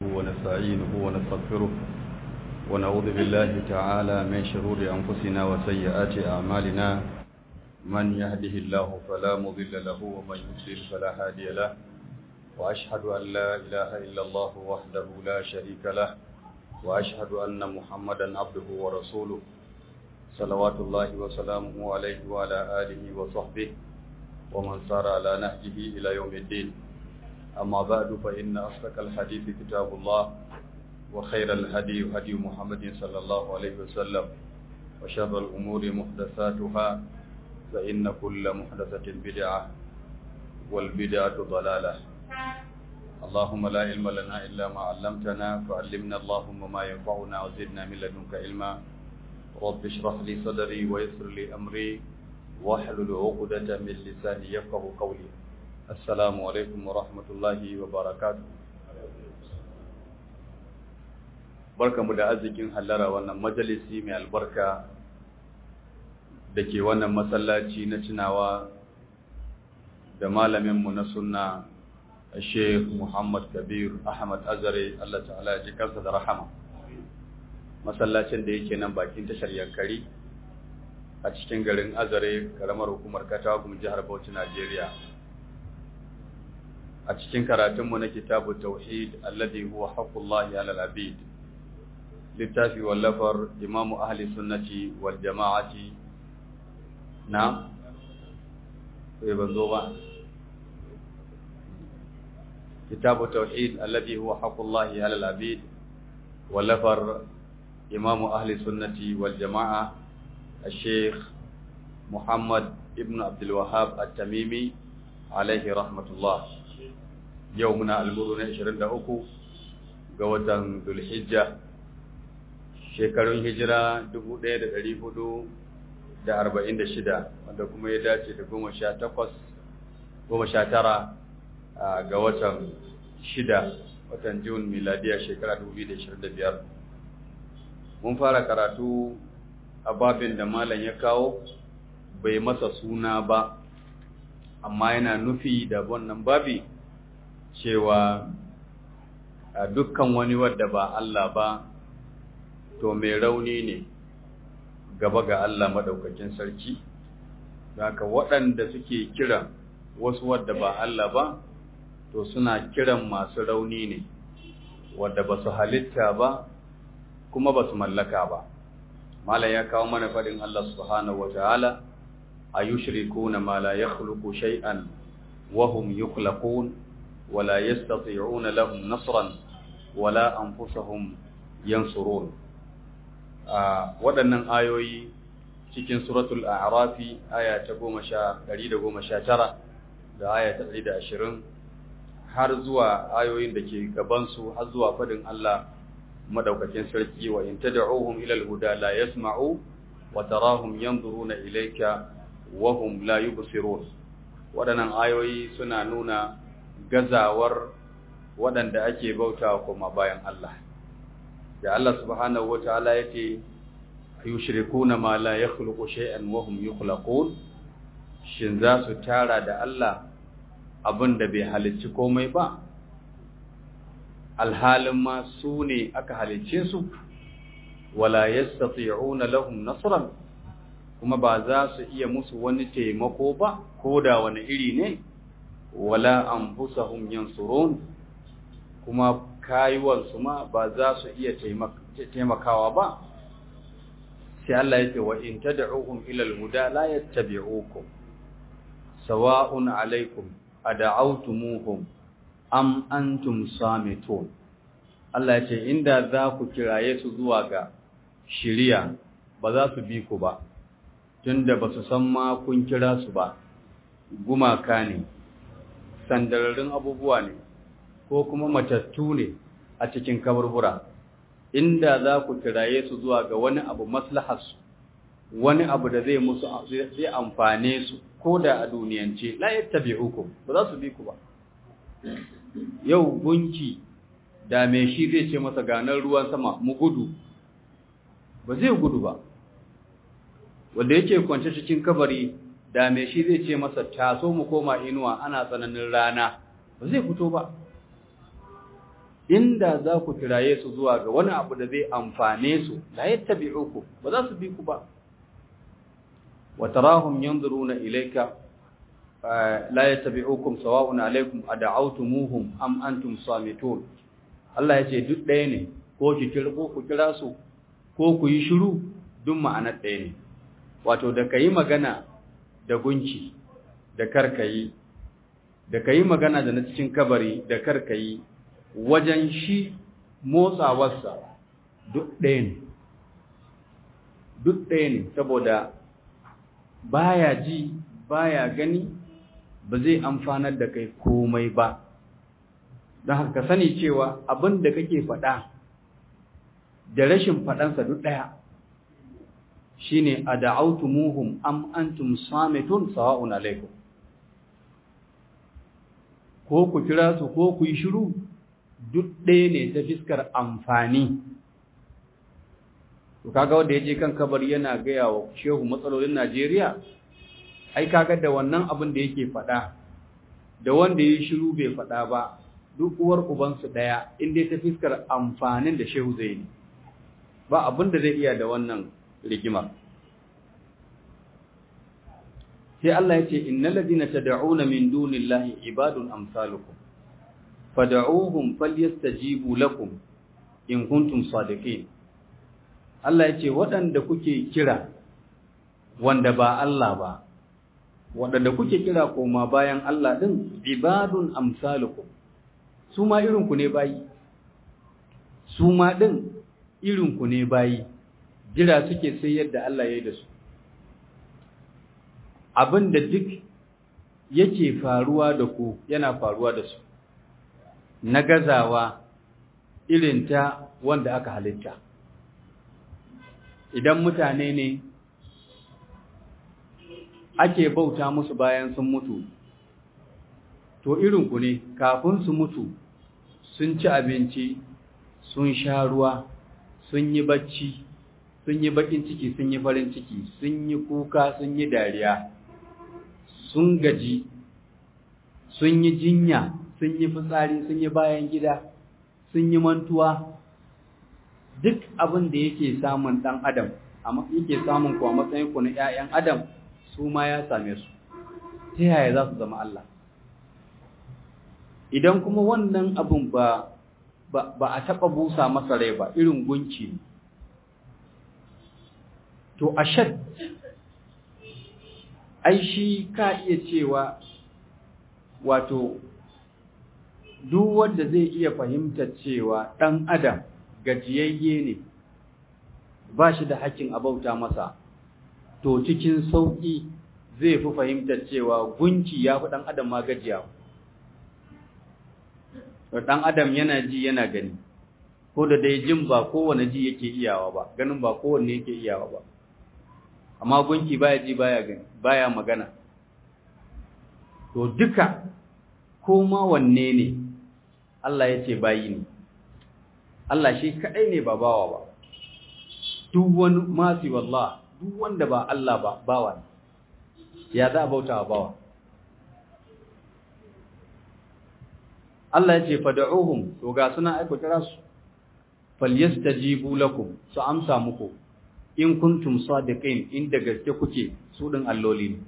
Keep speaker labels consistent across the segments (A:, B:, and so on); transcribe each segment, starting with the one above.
A: ونستعينه ونستغفره ونعوذ بالله تعالى من شرور أنفسنا وسيئات أعمالنا من يهده الله فلا مضل له ومن يضلل فلا هادي له وأشهد أن لا إله إلا الله وحده لا شريك له وأشهد أن محمدا عبده ورسوله صلوات الله وسلامه عليه وعلى آله وصحبه ومن سار على نهجه إلى يوم الدين أما بعد فإن أصدق الحديث كتاب الله وخير الهدي هدي محمد صلى الله عليه وسلم وشر الأمور محدثاتها فإن كل محدثة بدعة والبدعة ضلالة اللهم لا علم لنا إلا ما علمتنا فعلمنا اللهم ما ينفعنا وزدنا من لدنك علما رب اشرح لي صدري ويسر لي أمري واحلل عقدة من لساني يفقه قولي السلام عليكم ورحمة الله وبركاته barkamu da arzikin hallara wannan majalisi mai albarka da ke wannan masallaci na tunawa da malaminmu na sunna Sheikh Muhammad Kabir Ahmad Azare Allah ta'ala ya ji kansa da rahama masallacin da yake nan bakin tashar Yankari a cikin garin Azare karamar hukumar Katagum jihar Bauchi Najeriya a cikin karatunmu na kitabu tauhid alladhi huwa haqqullahi 'ala al-'abid littafi wallafar imamu ahli sunnati wal jama'ati na sai ban zo ba kitabu tauhid alladhi huwa haqqullahi 'ala al-'abid wallafar imamu ahli sunnati wal jama'a الشيخ محمد ابن عبد الوهاب التميمي عليه رحمة الله يومنا المرونة 23 ga watan Dhulhijja shekarun hijira 1446 wanda kuma ya dace da 18 19 ga watan 6 watan Jun miladiya shekara 2025 mun fara karatu a babin da malam ya kawo bai masa suna ba amma yana nufi da wannan babi cewa a dukkan wani wadda ba Allah ba to mai rauni ne gaba ga Allah madaukakin sarki haka waɗanda suke kiran wasu wadda ba Allah ba to suna kiran masu rauni ne wadda ba su halitta ba kuma ba su mallaka ba mala ya kawo mana faɗin Allah subhanahu wa ta'ala a yushrikuna ma la yakhluqu shay'an wa hum yukhlaqun wa la yastati'una lahum nasran wa la anfusuhum yansurun a waɗannan ayoyi cikin suratul a'rafi aya ta 119 da aya ta 120 har zuwa ayoyin da ke gaban su har zuwa faɗin Allah madaukakin sarki wa in tad'uhum ila al-huda la yasma'u wa tarahum yanzuruna ilayka wa hum la yubsirun wadannan ayoyi suna nuna gazawar wadanda ake bautawa kuma bayan Allah da Allah subhanahu wataala yace yushrikuna ma la yakhluqu shay'an wa hum yukhlaqun shin za su tara da Allah abinda bai halicci komai ba alhalin ma su ne aka halicce su wala yastati'una lahum nasran kuma ba za su iya musu wani taimako ba ko da wani iri ne wala anfusahum yansurun kuma kayuwar su ma ba za su iya taimakawa ba sai Allah yake wa in tad'uhum ila al-huda la yattabi'ukum sawa'un alaykum ad'awtumuhum am antum samitun Allah ya ce inda za ku kiraye su zuwa ga shiriya ba za su bi ku ba tunda ba su san ma kun kira su ba gumaka ne sandararin abubuwa ne ko kuma matattu ne a cikin kaburbura inda za ku kiraye su zuwa ga wani abu maslaharsu wani abu da zai musu zai amfane su ko da a duniyance la yattabi'ukum ba za su bi ku ba yau gunki da mai shi zai ce masa ganar ruwan sama mu gudu ba zai gudu ba wanda yake kwance cikin kabari da mai shi zai ce masa taso mu koma inuwa ana tsananin rana ba zai fito ba inda za ku kiraye su zuwa ga wani abu da zai amfane su la yattabi'uku ba za su bi ku ba wa tarahum yanzuruna ilayka la yattabi'ukum sawa'un alaykum ad'awtumuhum am antum samitun Allah yace duk ɗaya ne ko ki kirko ku kira su ko ku yi shiru duk ma'anar ɗaya ne wato da kai magana da gunki da karkayi da kai magana da na cikin kabari da karkayi wajen shi motsawarsa duk ɗaya ne duk ɗaya ne saboda baya ji baya gani ba zai amfanar da kai komai ba don haka sani cewa abin da kake faɗa da rashin faɗansa duk ɗaya shine a da'autumuhum am antum samitun sawa'un alaikum ko ku kira su ko ku yi shiru duk ɗaya ne ta fiskar amfani to kaga wanda yaje kan kabari yana gaya wa shehu matsalolin Najeriya ai kaga da wannan abin da yake faɗa da wanda yayi shiru bai faɗa ba duk uwar uban su daya inda ta fiskar amfanin da shehu zai yi ba abin da zai iya da wannan rigima sai Allah ya ce innal ladina tad'una min dunillahi ibadun amsalukum fad'uuhum falyastajibu lakum in kuntum sadiqin Allah yace waɗanda kuke kira wanda ba Allah ba waɗanda kuke kira koma bayan Allah din ibadun amsalukum su ma irin ku ne bayi su ma din irin ku ne bayi jira suke sai yadda Allah ya yi da su abinda duk yake faruwa da ku yana faruwa da su na gazawa irin ta wanda aka halitta idan mutane ne ake bauta musu bayan sun mutu to irinku ne kafin su mutu sun ci abinci sun sha ruwa sun yi bacci sun yi bakin ciki sun yi farin ciki sun yi kuka sun yi dariya sun gaji sun yi jinya sun yi fitsari sun yi bayan gida sun yi mantuwa duk abin da yake samun ɗan adam yake samun kuwa matsayin ku na ‘ya'yan adam su ma ya same su ta yaya za su zama Allah idan kuma wannan abin ba ba a taɓa busa masa rai ba irin gunki ne to ashad ai shi ka iya cewa wato duk wanda zai iya fahimtar cewa ɗan adam gajiyayye ne ba shi da hakkin abauta masa to cikin sauƙi zai fi fahimtar cewa gunki ya fi ɗan adam ma gajiya ɗan adam yana ji yana gani ko da dai jin ba kowane ji yake iyawa ba ganin ba kowanne yake iyawa ba amma gunki baya ji baya gani baya magana to duka ko ma wanne ne Allah ya ce bayi ne Allah shi kadai ne ba bawa ba duk wani masi wallah duk wanda ba Allah ba bawa ne ya za a bauta wa bawa Allah ya ce fad'uhum to ga suna aiko kira su falyastajibu lakum su amsa muku in kuntum sadiqin inda gaske kuke su din alloli ne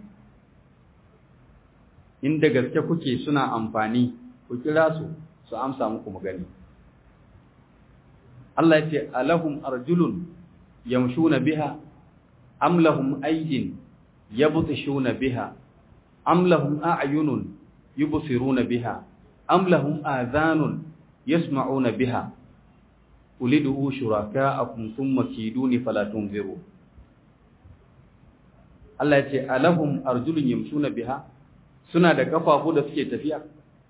A: inda gaske kuke suna amfani ku kira su su amsa muku magani Allah ya ce alahum arjulun yamshuna biha am lahum aydin yabtishuna biha am lahum a'yunun yubsiruna biha am lahum adhanun yasma'una biha ulidu shuraka'akum thumma kiduni fala tunziru Allah ya ce alahum arjulun yamshuna biha suna da kafafu da suke tafiya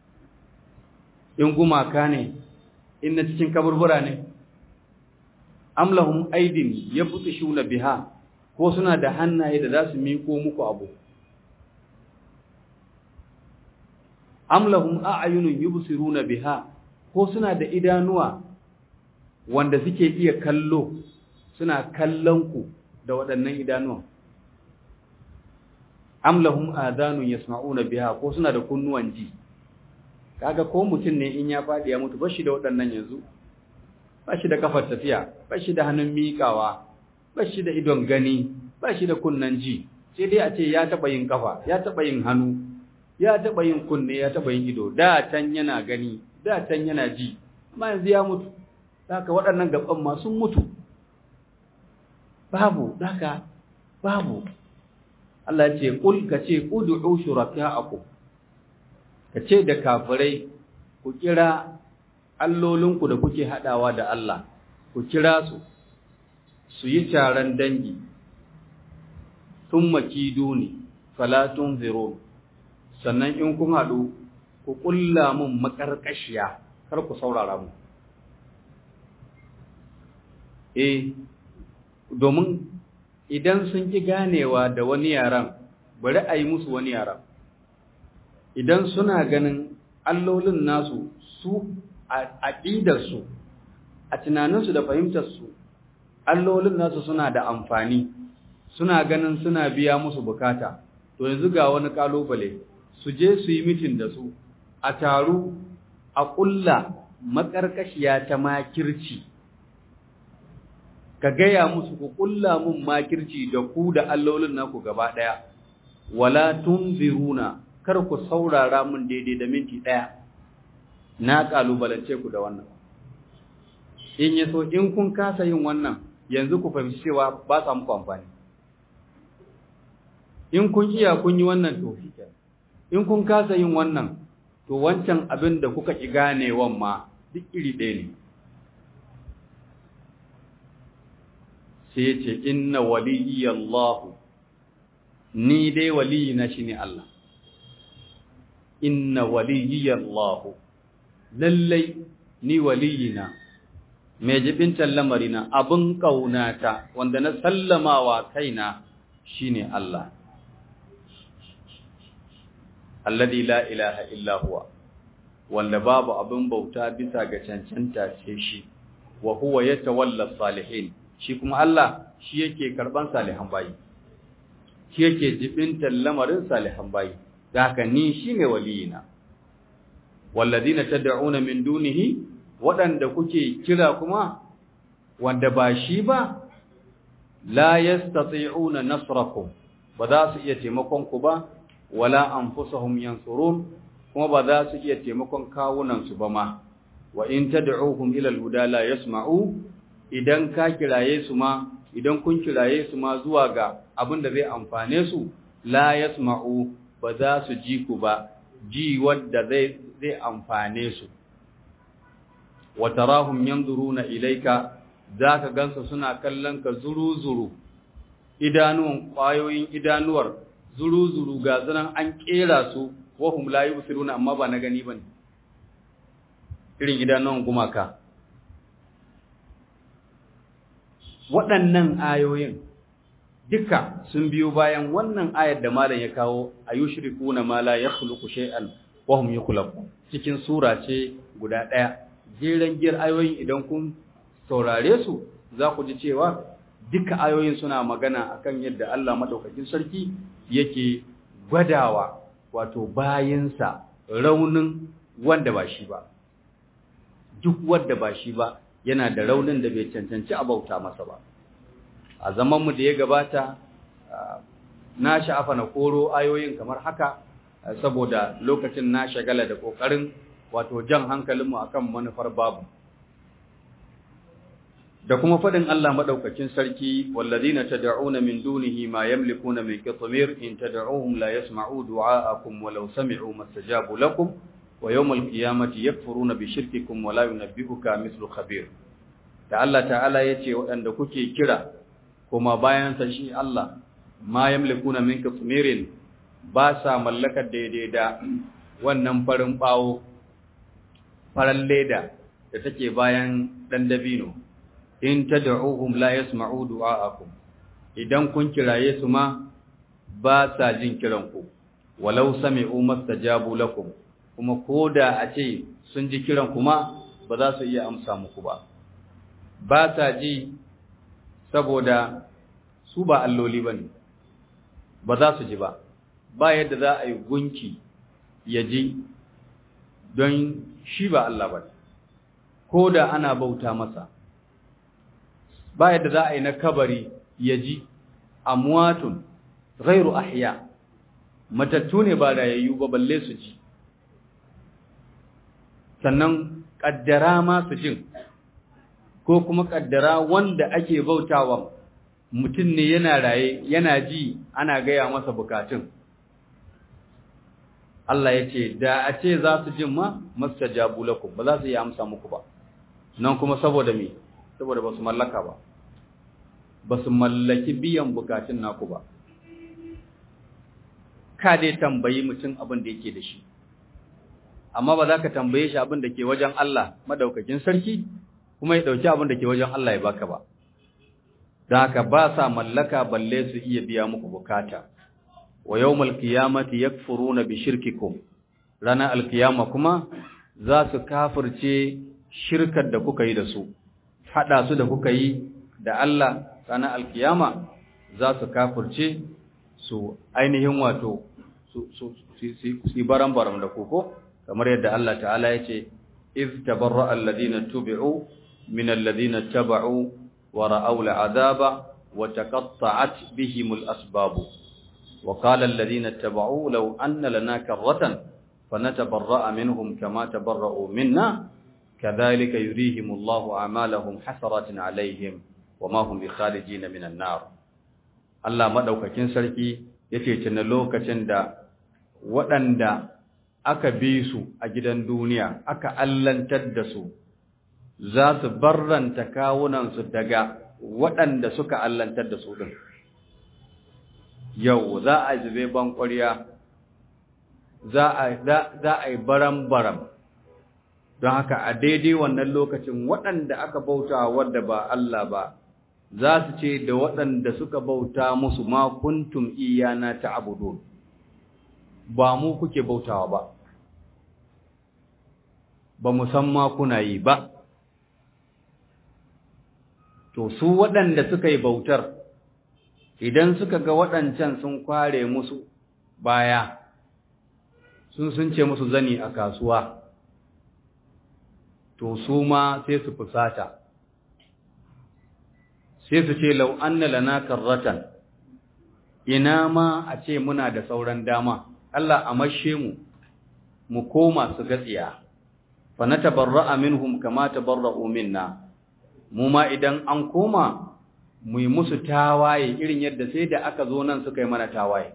A: in gumaka ne in na cikin kaburbura ne am lahum aydin yabtishuna biha ko suna da hannaye da za su miko muku abu am lahum a'yunun yubsiruna biha ko suna da idanuwa wanda suke iya kallo suna kallon ku da waɗannan idanuwan am lahum adanun yasma'una biha ko suna da kunnuwan ji kaga ko mutum ne in ya faɗi ya mutu bashi da waɗannan yanzu bashi da kafar tafiya bashi da hannun miƙawa bashi da idon gani bashi da kunnan ji sai dai a ce ya taɓa yin kafa ya taɓa yin hannu ya taɓa yin kunne ya taɓa yin ido da can yana gani da can yana ji amma yanzu ya mutu haka waɗannan gaban ma sun mutu babu haka babu Allah ce kul ka ce ud'u shuraka'akum ka ce da kafirai ku kira allolinku da kuke hadawa da Allah ku kira su su yi taron dangi thumma kiduni fala tunziru sannan in kun hadu ku kulla mun makarkashiya kar ku saurara mu eh domin idan sun ki ganewa da wani yaran bari a yi musu wani yaran idan suna ganin allolin nasu su a aƙidarsu a tunaninsu da fahimtarsu allolin nasu suna da amfani suna ganin suna biya musu bukata to yanzu ga wani kalubale su je su yi mitin da su a taru a ƙulla maƙarƙashiya ta makirci ka gaya musu ku ƙulla mun makirci da ku da allolin naku gaba ɗaya wala tunziruna kar ku saurara mun daidai da minti ɗaya na ƙalubalance ku da wannan in ya so in kun kasa yin wannan yanzu ku fahimci cewa ba sa muku amfani in kun iya kun yi wannan to in kun kasa yin wannan to wancan abin da kuka ki ganewan ma duk iri ɗaya ne sai ya ce inna waliyallahu ni dai waliyina shine Allah inna waliyallahu lallai ni waliyina mai jibintan lamarina abin ƙaunata wanda na sallamawa kaina shine Allah alladhi la ilaha illa huwa wanda babu abin bauta bisa ga cancanta sai shi wa huwa yatawalla salihin shi kuma Allah shi yake karban salihan bayi shi yake jibintan lamarin salihan bayi da haka ni shine waliyina walladina tad'una min dunihi waɗanda kuke kira kuma wanda ba shi ba la yastati'una nasrakum ba za su iya taimakon ku ba wala anfusuhum yansurun kuma ba za su iya taimakon kawunan su ba ma wa in tad'uhum ila al-huda la yasma'u idan ka kiraye su ma idan kun kiraye su ma zuwa ga abin da zai amfane su la yasma'u ba za su ji ku ba ji wanda zai zai amfane su wa tarahum yanzuruna ilayka zaka gansu suna kallon ka zuru-zuru idanuwan kwayoyin idanuwar zuru-zuru ga zanan an kera su wa hum la yubsiruna amma ba na gani bane irin idanuwan gumaka waɗannan ayoyin duka sun biyo bayan wannan ayar da malam ya kawo ayushrikuna ma la yakhluqu shay'an wa hum yakhluqu cikin sura ce guda ɗaya jeren giyar ayoyin idan kun saurare su za ku ji cewa duka ayoyin suna magana akan yadda Allah madaukakin sarki yake gwadawa wato bayinsa raunin wanda ba shi ba duk wanda ba shi ba yana da raunin da bai cancanci a bauta masa ba a zamanmu da ya gabata na sha'afa na koro ayoyin kamar haka saboda lokacin na shagala da ƙoƙarin wato jan hankalinmu akan manufar babu da kuma faɗin Allah maɗaukakin sarki wallazina tad'una min dunihi ma yamlikuna min qitmir in tad'uhum la yasma'u du'a'akum walau sami'u mastajabu lakum wa yawmal qiyamati yakfuruna bi shirkikum wa la yunabbi'uka mithlu khabir da Allah ta'ala yace waɗanda kuke kira kuma bayan sa shi Allah ma yamlikuna min qitmirin ba sa mallakar daidai da wannan farin bawo faran leda da take bayan dan dabino in tad'uhum la yasma'u du'a'akum idan kun kiraye su ma ba sa jin kiran ku walau sami'u mastajabu lakum kuma koda a ce sun ji kiran kuma ba za su iya amsa muku ba ba sa ji saboda su ba alloli bane ba za su ji ba ba yadda za a yi gunki ya ji don shi ba Allah ba ko da ana bauta masa ba yadda za a yi na kabari ya ji amwatun ghairu ahya matattu ne ba rayayyu ba balle su ji sannan kaddara ma su jin ko kuma kaddara wanda ake bautawa mutum ne yana raye yana ji ana gaya masa bukatun Allah ya ce da a ce za su jin ma mastajabu lakum ba za su yi amsa muku ba nan kuma saboda me saboda ba su mallaka ba ba su mallaki biyan bukatun naku ba ka dai tambayi mutum abin da yake da shi amma ba za ka tambaye shi abin da ke wajen Allah madaukakin sarki kuma ya dauki abin da ke wajen Allah ya baka ba don haka ba sa mallaka balle su iya biya muku bukata wa yawmal qiyamati yakfuruna bi shirkikum ranar alkiyama kuma za su kafirce shirkar da kuka yi da su hada su da kuka yi da Allah ranar alkiyama za su kafirce su ainihin wato su su su baran-baran da koko kamar yadda Allah ta'ala ya ce iz tabarra alladhina tubi'u min alladhina taba'u wa ra'aw al'adaba wa taqatta'at bihim al-asbab wa qala alladhina taba'u law anna lana karratan fanatabarra'a minhum kama tabarra'u minna kadhalika yurihim Allahu a'malahum hasaratin 'alayhim wama hum bikharijin minan nar Allah madaukakin sarki yace tuna lokacin da waɗanda aka bi su a gidan duniya aka allantar da su za su barranta kawunansu daga waɗanda suka allantar da su ɗin yau za a zube ban ƙwarya za a yi baram-baram don haka a daidai wannan lokacin waɗanda aka bauta wadda ba Allah ba za su ce da waɗanda suka bauta musu ma kuntum iyana ta abudun ba mu kuke bautawa ba ba musamma kuna yi ba to su waɗanda suka yi bautar idan suka ga waɗancan sun kware musu baya sun sun ce musu zani a kasuwa to su ma sai su fusata sai su ce lau anna lana karratan ina ma a ce muna da sauran dama Allah a mashe mu mu koma su gatsiya fa natabarra'a minhum kama tabarra'u minna mu ma idan an koma mu yi musu tawaye irin yadda sai da aka zo nan suka yi mana tawaye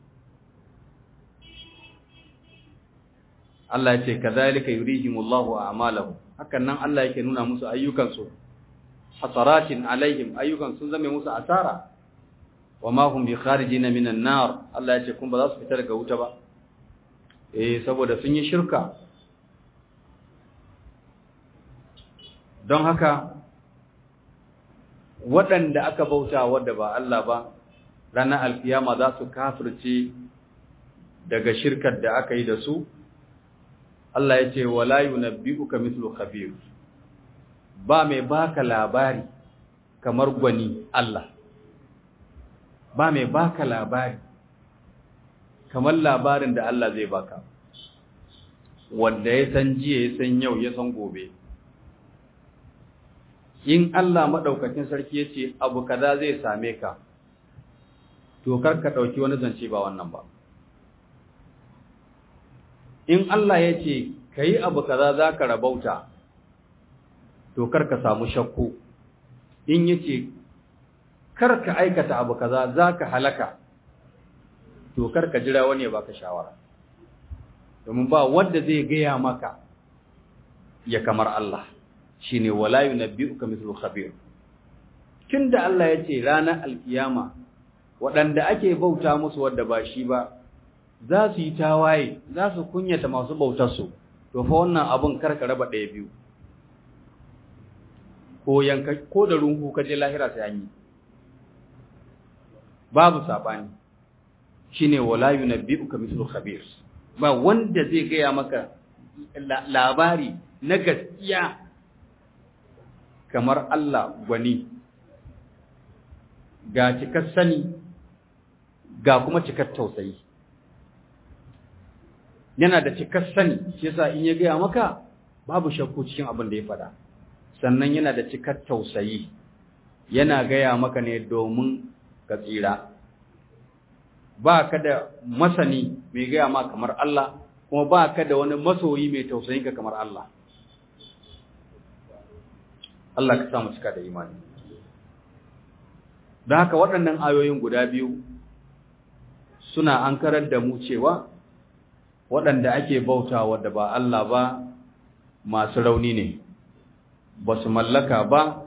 A: Allah ya ce kadhalika yurihimullahu a'malahum hakan nan Allah yake nuna musu ayyukansu hasaratin alaihim ayyukan sun zame musu asara wama hum bi kharijina minan nar Allah ya ce kun ba za su fita daga wuta ba eh saboda sun yi shirka don haka waɗanda aka bauta wadda ba Allah ba ranar alkiyama za su kafirce daga shirkar da aka yi da su Allah ya ce wala yunabbi'uka mithlu khabir ba mai baka labari kamar gwani Allah ba mai baka labari kamar labarin da Allah zai baka wanda ya san jiya ya san yau ya san gobe in Allah madaukakin sarki ya ce abu kaza zai same ka to kar ka dauki wani zance ba wannan ba in Allah ya ce ka yi abu kaza za ka rabauta to kar ka samu shakku in ya ce kar ka aikata abu kaza za ka halaka to kar ka jira wani ya baka shawara domin ba wanda zai gaya maka ya kamar Allah shi ne wala yunabbi'uka mithlu khabir tunda Allah ya ce ranar alkiyama waɗanda ake bauta musu wadda ba shi ba za su yi tawaye za su kunyata masu bautarsu to fa wannan abin karka raba ɗaya biyu ko yanka ko da runhu ka je lahira sai an yi babu sabani shine wala yunabbi'uka mithlu khabir ba wanda zai gaya maka labari na gaskiya kamar Allah gwani ga cikar sani ga kuma cikar tausayi yana da cikar sani shi yasa in ya gaya maka babu shakku cikin abin da ya faɗa sannan yana da cikar tausayi yana gaya maka ne domin ka tsira ba ka da masani mai gaya ma kamar Allah kuma ba ka da wani masoyi mai tausayin ka kamar Allah Allah ka samu cika da imani don haka waɗannan ayoyin guda biyu suna an karar da mu cewa waɗanda ake bautawa da ba Allah ba masu rauni ne ba su mallaka ba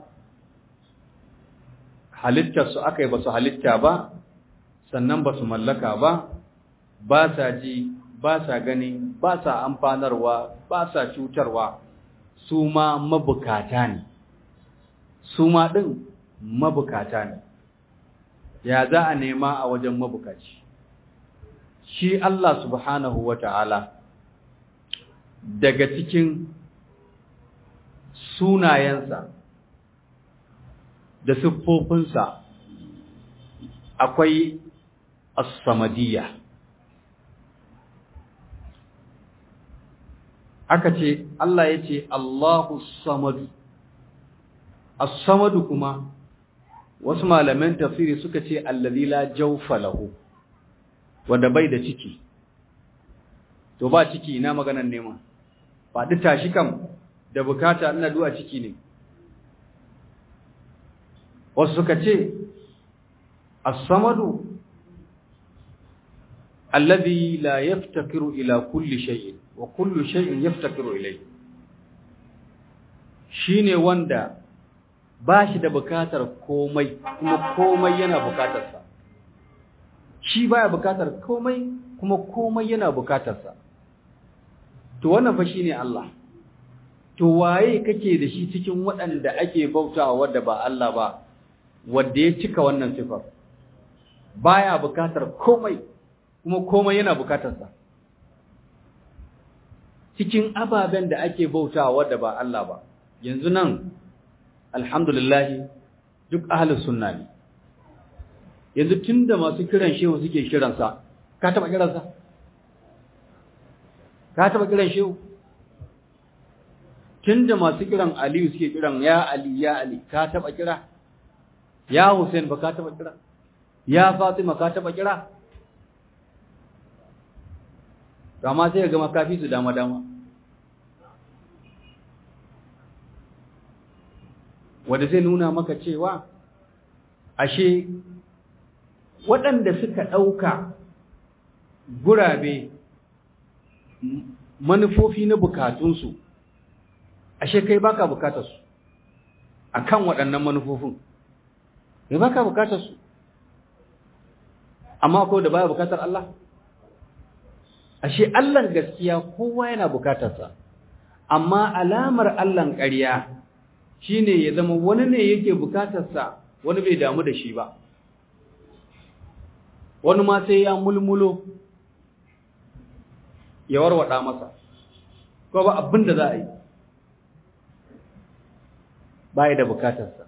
A: halittarsu aka yi ba su halitta ba sannan ba su mallaka ba ba sa ji ba sa gani ba sa amfanarwa ba sa cutarwa su ma mabukata ne su ma ɗin mabukata ne ya za a nema a wajen mabukaci shi Allah subhanahu wa ta'ala daga cikin sunayensa da siffofinsa akwai as-samadiyya aka ce Allah ya ce Allahu samadu as-samadu kuma wasu malaman tafsiri suka ce allazi la jawfa lahu wanda bai da ciki to ba ciki ina maganar nema faɗi tashi kam da bukata ina du'a ciki ne wasu suka ce as-samadu alladhi la yaftakiru ila kulli shay'in wa kullu shay'in yaftakiru ilayhi shine wanda ba shi da bukatar komai kuma komai yana bukatarsa shi baya bukatar komai kuma komai yana bukatarsa to wannan fa shine Allah to waye kake da shi cikin waɗanda ake bautawa wanda ba Allah ba wanda ya cika wannan sifar baya bukatar komai kuma komai yana bukatarsa cikin ababen da ake bautawa wanda ba Allah ba yanzu nan alhamdulillah duk ahlus sunna ne yanzu tunda masu kiran shehu suke kiransa ka taba kiransa ka taba kiran shehu tunda masu kiran aliyu suke kiran ya ali ya ali ka taba kira ya hussein ba ka taba kira ya fatima ka taba kira kama sai ga makafi su dama dama wanda zai nuna maka cewa ashe waɗanda suka ɗauka gurabe manufofi na bukatunsu ashe kai baka bukatarsu a kan waɗannan manufofin kai baka bukatarsu amma ko da baya bukatar Allah ashe Allahn gaskiya kowa yana bukatarsa amma alamar Allahn ƙarya shine ya zama wani ne yake bukatarsa wani bai damu da shi ba wani ma sai ya mulmulo ya warwada masa ko ba abin da za a yi ba da bukatarsa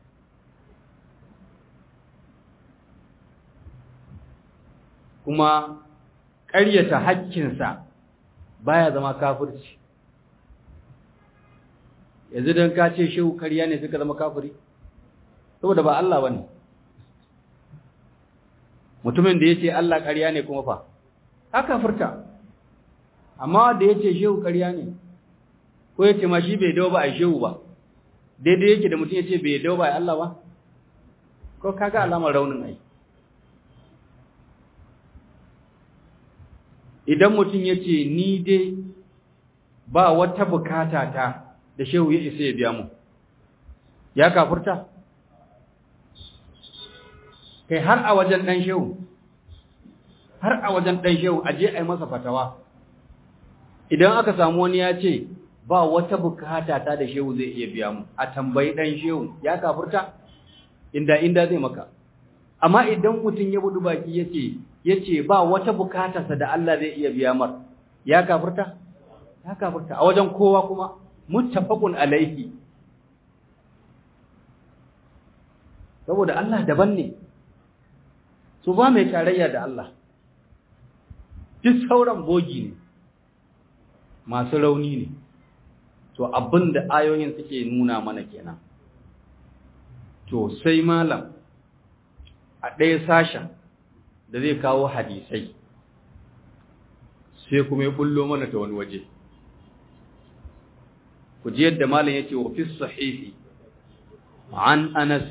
A: kuma ƙaryata hakkinsa baya zama kafirci yanzu don ka ce shehu karya ne suka zama kafiri saboda ba Allah ba ne mutumin da ya ce Allah karya ne kuma fa haka furta amma da ya ce shehu karya ne ko ya ce ma shi bai dawo ba a shehu ba daidai yake da mutum ya ce bai dawo ba a Allah ba ko kaga alamar raunin ai idan mutum ya ce ni dai ba wata bukata ta da shehu ya isa ya biya mu ya kafurta kai har a wajen dan shehu har a wajen dan shehu aje ai masa fatawa idan aka samu wani ya ce ba wata bukata ta da shehu zai iya biya mu a tambayi dan shehu ya kafurta inda inda zai maka amma idan mutum ya budu baki yace yace ba wata bukatarsa da Allah zai iya biya mar ya kafurta ya kafurta a wajen kowa kuma muttafaqun alaihi saboda Allah daban ne su ba mai tarayya da Allah duk sauran bogi ne masu rauni ne to abin da ayoyin suke nuna mana kenan to sai malam a ɗaya sashen da zai kawo hadisai sai kuma ya bullo mana ta wani waje ku ji yadda malam yake wa fi sahihi an anas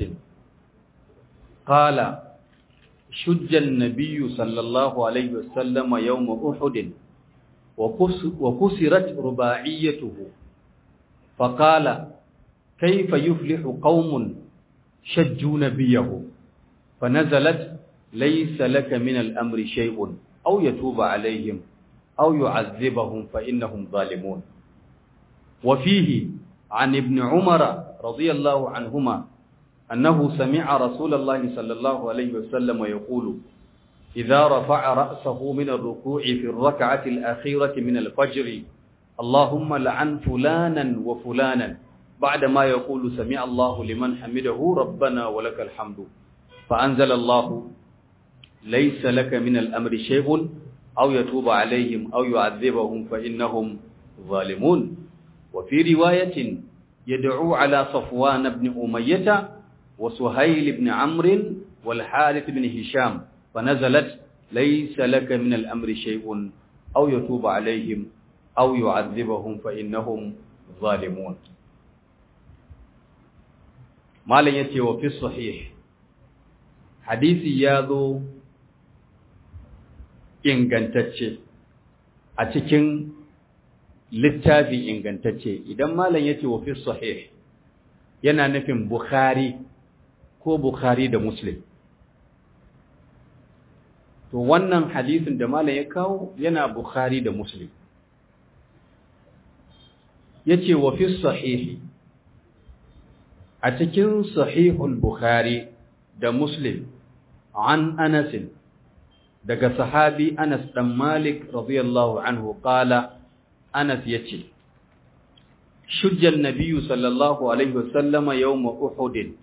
A: qala shujja an-nabiy sallallahu alaihi wasallam yawm uhud wa kusirat rubaiyatuhu faqala kayfa yuflihu qaumun shajju nabiyahu فنزلت ليس لك من الأمر شيء أو يتوب عليهم أو يعذبهم فإنهم ظالمون وفيه عن ابن عمر رضي الله عنهما أنه سمع رسول الله صلى الله عليه وسلم يقول إذا رفع رأسه من الركوع في الركعة الأخيرة من الفجر اللهم لعن فلانا وفلانا بعدما يقول سمع الله لمن حمده ربنا ولك الحمد فأنزل الله ليس لك من الأمر شيء أو يتوب عليهم أو يعذبهم فإنهم ظالمون وفي رواية يدعو على صفوان بن أمية وسهيل بن عمرو والحارث بن هشام فنزلت ليس لك من الأمر شيء أو يتوب عليهم أو يعذبهم فإنهم ظالمون ما لن يتي وفي الصحيح hadisi ya zo ingantacce a cikin littafi ingantacce idan malam yace wa fi sahih yana nufin bukhari ko bukhari da muslim to wannan hadisin da malam ya kawo yana bukhari da muslim yace wa fi sahih a cikin sahihul bukhari da muslim an Anas daga sahabi Anas dan Malik radiyallahu anhu qala Anas yace shujja an-nabiy sallallahu alaihi wasallama yawm Uhud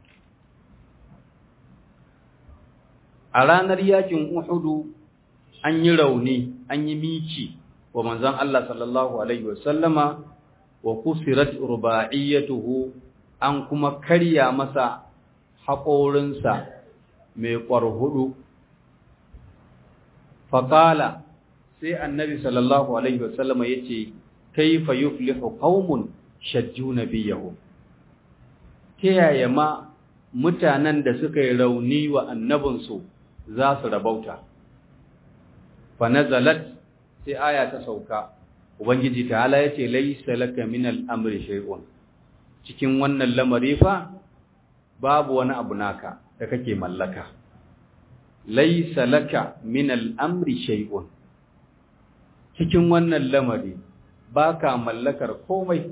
A: a ranar yakin Uhud an yi rauni an yi miki wa manzon Allah sallallahu alaihi wasallama wa kusirat rubaiyatuhu an kuma karya masa haƙorinsa mai ƙwarhudu. Faƙala sai annabi sallallahu Alaihi wasallama ya ce, Kaifa yuflihu qaumun shajju nabiyahu. Ta yaya ma mutanen da suka yi rauni wa annabinsu za su rabauta. Fa nazalat sai aya ta sauka, Ubangiji ta'ala ya ce, Laisa laka min al'amri shay'un. Cikin wannan lamari fa, babu wani abu naka. da kake mallaka laisa laka min al'amri shay'un cikin wannan lamari baka mallakar komai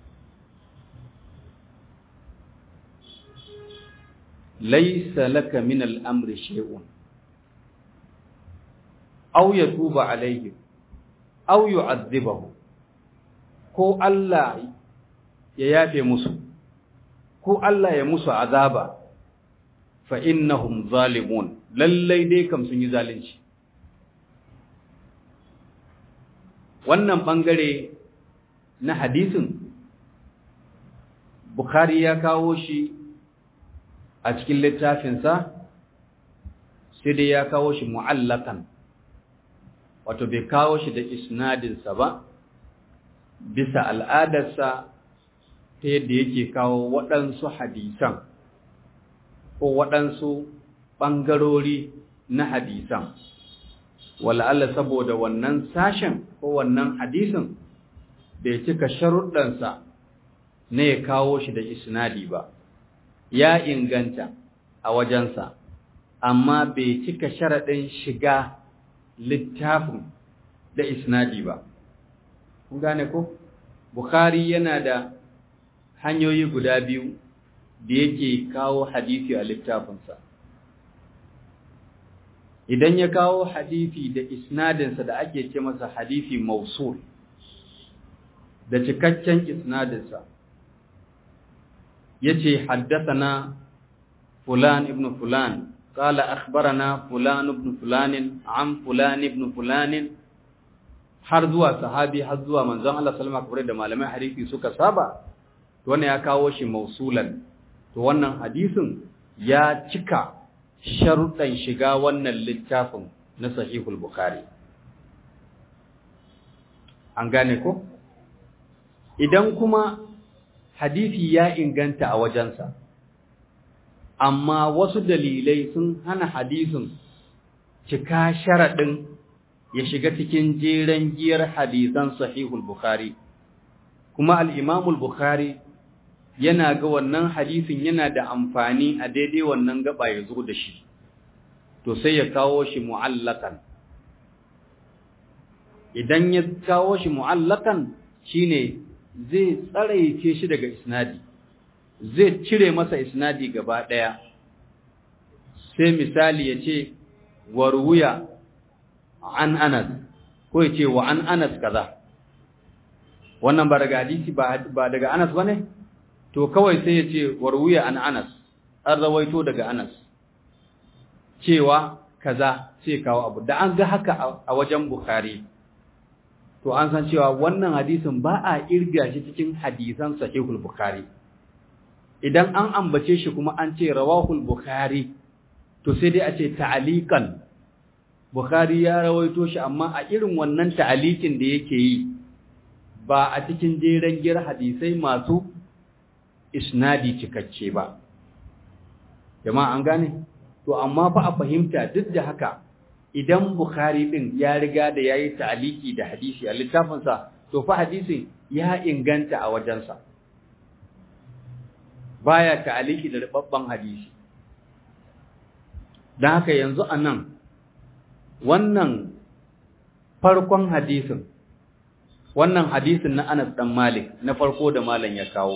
A: laisa laka min al'amri shay'un aw yatuba alayhi aw yu'adhibahu ko Allah ya yafe musu ko Allah ya musu azaba fa innahum zalimun lallai dai kam sun yi zalunci wannan bangare na hadisin Bukhari ya kawo shi a cikin littafinsa sai dai ya kawo shi mu'allakan wato bai kawo shi da isnadinsa ba bisa al'adarsa ta yadda yake kawo waɗansu hadisan ko waɗansu ɓangarori na hadisan wala'alla saboda wannan sashen ko wannan hadisin bai cika sharuɗansa na ya kawo shi da isnadi ba ya inganta a wajensa amma bai cika sharaɗin shiga littafin da isnadi ba kun gane ko bukhari yana da hanyoyi guda biyu da yake kawo hadisi a littafinsa idan ya kawo hadisi da isnadinsa da ake ce masa hadisi mausul da cikakken isnadinsa yace haddathana fulan ibn fulan قال أخبرنا فلان ابن فلان عن فلان ابن فلان har zuwa sahabi har zuwa manzon Allah sallallahu alaihi da malamai hadisi suka saba to wannan ya kawo shi mausulan to wannan hadisin ya cika sharuɗan shiga wannan littafin na sahihul bukhari an gane ko idan kuma hadisi ya inganta a wajensa amma wasu dalilai sun hana hadisin cika sharaɗin ya shiga cikin jeren giyar hadisan sahihul bukhari kuma al-imamul bukhari yana ga wannan hadisin yana da amfani a daidai wannan gaba ya zo da shi to sai ya kawo shi mu'allakan idan ya kawo shi mu'allakan shine zai tsaraice shi daga isnadi zai cire masa isnadi gaba daya sai misali ya ce warwuya an anas ko ya ce wa an anas kaza wannan ba daga hadisi ba daga anas bane to kawai sai ya ce warwuya an anas an rawaito daga anas cewa kaza sai kawo abu da an ga haka a wajen bukhari to an san cewa wannan hadisin ba a irga shi cikin hadisan sahihul bukhari idan an ambace shi kuma an ce rawahul bukhari to sai dai a ce ta'aliqan bukhari ya rawaito shi amma a irin wannan ta'aliqin da yake yi ba a cikin jeren gir hadisai masu isnadi cikakke ba jama'a an gane to amma fa a fahimta duk da haka idan bukhari din ya riga da yayi ta'aliki da hadisi a littafinsa to fa hadisin ya inganta a wajensa baya ta'aliki da rubabban hadisi dan haka yanzu anan wannan farkon hadisin wannan hadisin na Anas dan Malik na farko da malam ya kawo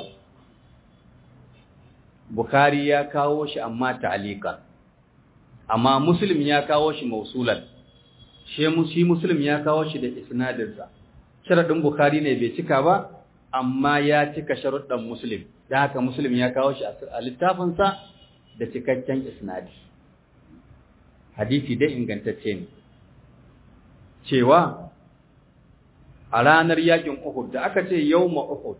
A: Bukhari ya kawo shi amma ta'alikan amma Muslim ya kawo shi mausulan shi Muslim ya kawo shi da isnadinsa sharadin Bukhari ne bai cika ba amma ya cika sharuɗan Muslim dan haka Muslim ya kawo shi a littafinsa da cikakken isnadi hadisi dai ingantacce ne cewa a ranar yakin Uhud da aka ce yawma Uhud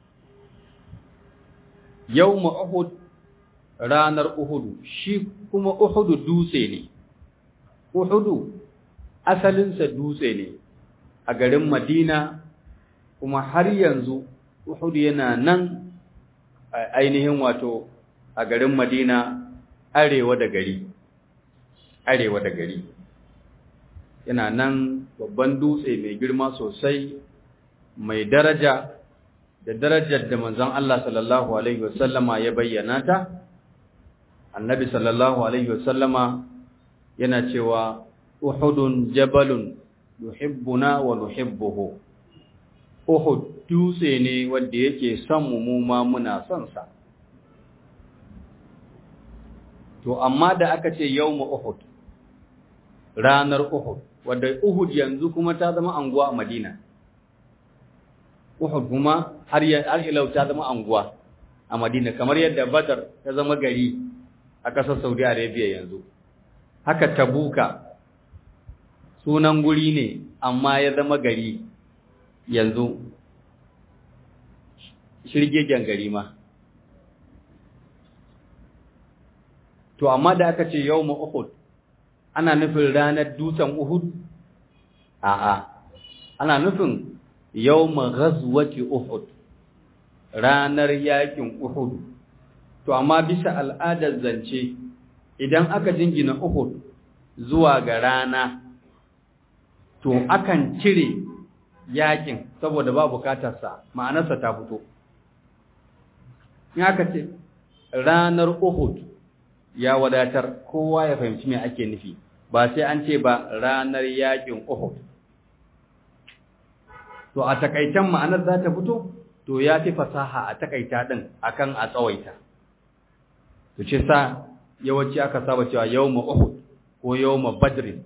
A: yawma Uhud ranar Uhudu shi kuma Uhudu dutse ne Uhudu asalinsa dutse ne a garin Madina kuma har yanzu Uhudu yana nan ainihin wato a garin Madina arewa da gari arewa da gari yana nan babban dutse mai girma sosai mai daraja da darajar da manzon Allah sallallahu alaihi wasallama ya bayyana ta annabi sallallahu alaihi wasallama yana cewa uhudun jabalun yuhibbuna wa nuhibbuhu uhud dutse ne wanda yake son mu mu ma muna son sa to amma da aka ce yawmu uhud ranar uhud wanda uhud yanzu kuma ta zama anguwa a madina uhud kuma har har ilau ta zama anguwa a madina kamar yadda badar ta zama gari a ƙasar Saudi Arabia yanzu. Haka Tabuka sunan guri ne amma ya zama gari yanzu shirgegen gari ma. To amma da aka ce yau Uhud ana nufin ranar dutsen Uhud? A'a, ana nufin yau ghazwati Uhud ranar yakin Uhud. to amma bisa al'adar zance idan aka jingina Uhud zuwa ga rana to akan cire yakin saboda ba bukatarsa ma'anarsa ta fito in aka ce ranar Uhud ya wadatar kowa ya fahimci me ake nufi ba sai an ce ba ranar yakin Uhud to a takaitan ma'anar za ta fito to ya fi fasaha a takaita din akan a tsawaita to ce sa yawanci aka saba cewa yawma uhud ko yawma badr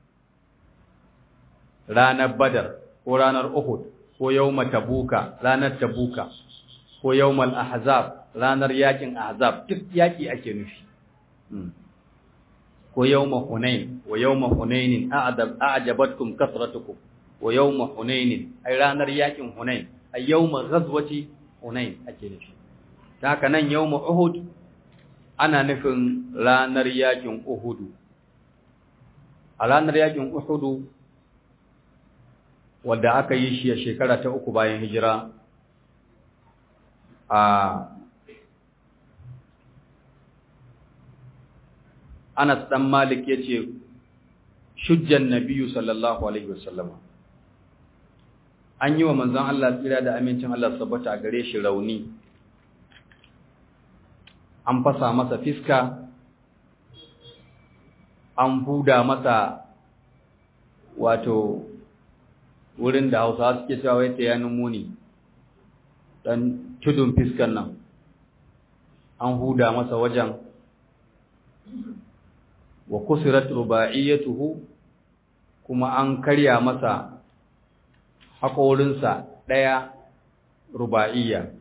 A: ranar badar ko ranar uhud ko yawma tabuka ranar tabuka ko yawmal ahzab ranar yakin ahzab duk yaki ake nufi ko yawma hunain wa yawma hunainin a'jabatkum kasratukum wa yawma hunain ai ranar yakin hunain ai yawma ghazwati hunain ake nufi haka nan yawma uhud ana nufin ranar yakin uhudu a ranar yakin uhudu wadda aka yi shi a shekara ta uku bayan hijira a Anas dan Malik yace shujjan nabiyyu sallallahu alaihi wasallama an yi wa manzon Allah tsira da amincin Allah sabbata gare shi rauni an fasa masa fiska an huda masa wato wurin da Hausawa suke cewa wai ta yanin muni dan tudun fiskan nan an huda masa wajen wa kusirat ruba'iyatuhu kuma an karya masa haƙorinsa ɗaya ruba'iyya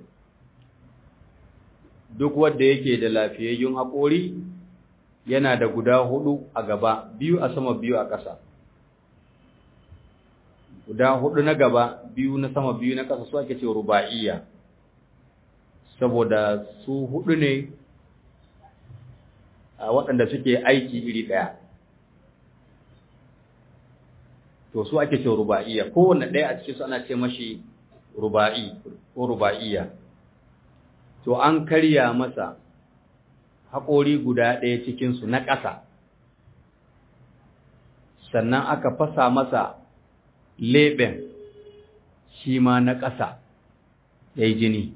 A: duk wanda yake da lafiyayyun haƙori yana da guda hudu a gaba biyu a sama biyu a ƙasa guda hudu na gaba biyu na sama biyu na ƙasa su ake ce ruba'iyya saboda su hudu ne a waɗanda suke aiki iri ɗaya to su ake ce ruba'iyya kowanne ɗaya a cikin su ana ce mashi ruba'i ko ruba'iyya to an karya masa haƙori guda ɗaya cikinsu na ƙasa sannan aka fasa masa leɓen shi ma na ƙasa ya yi jini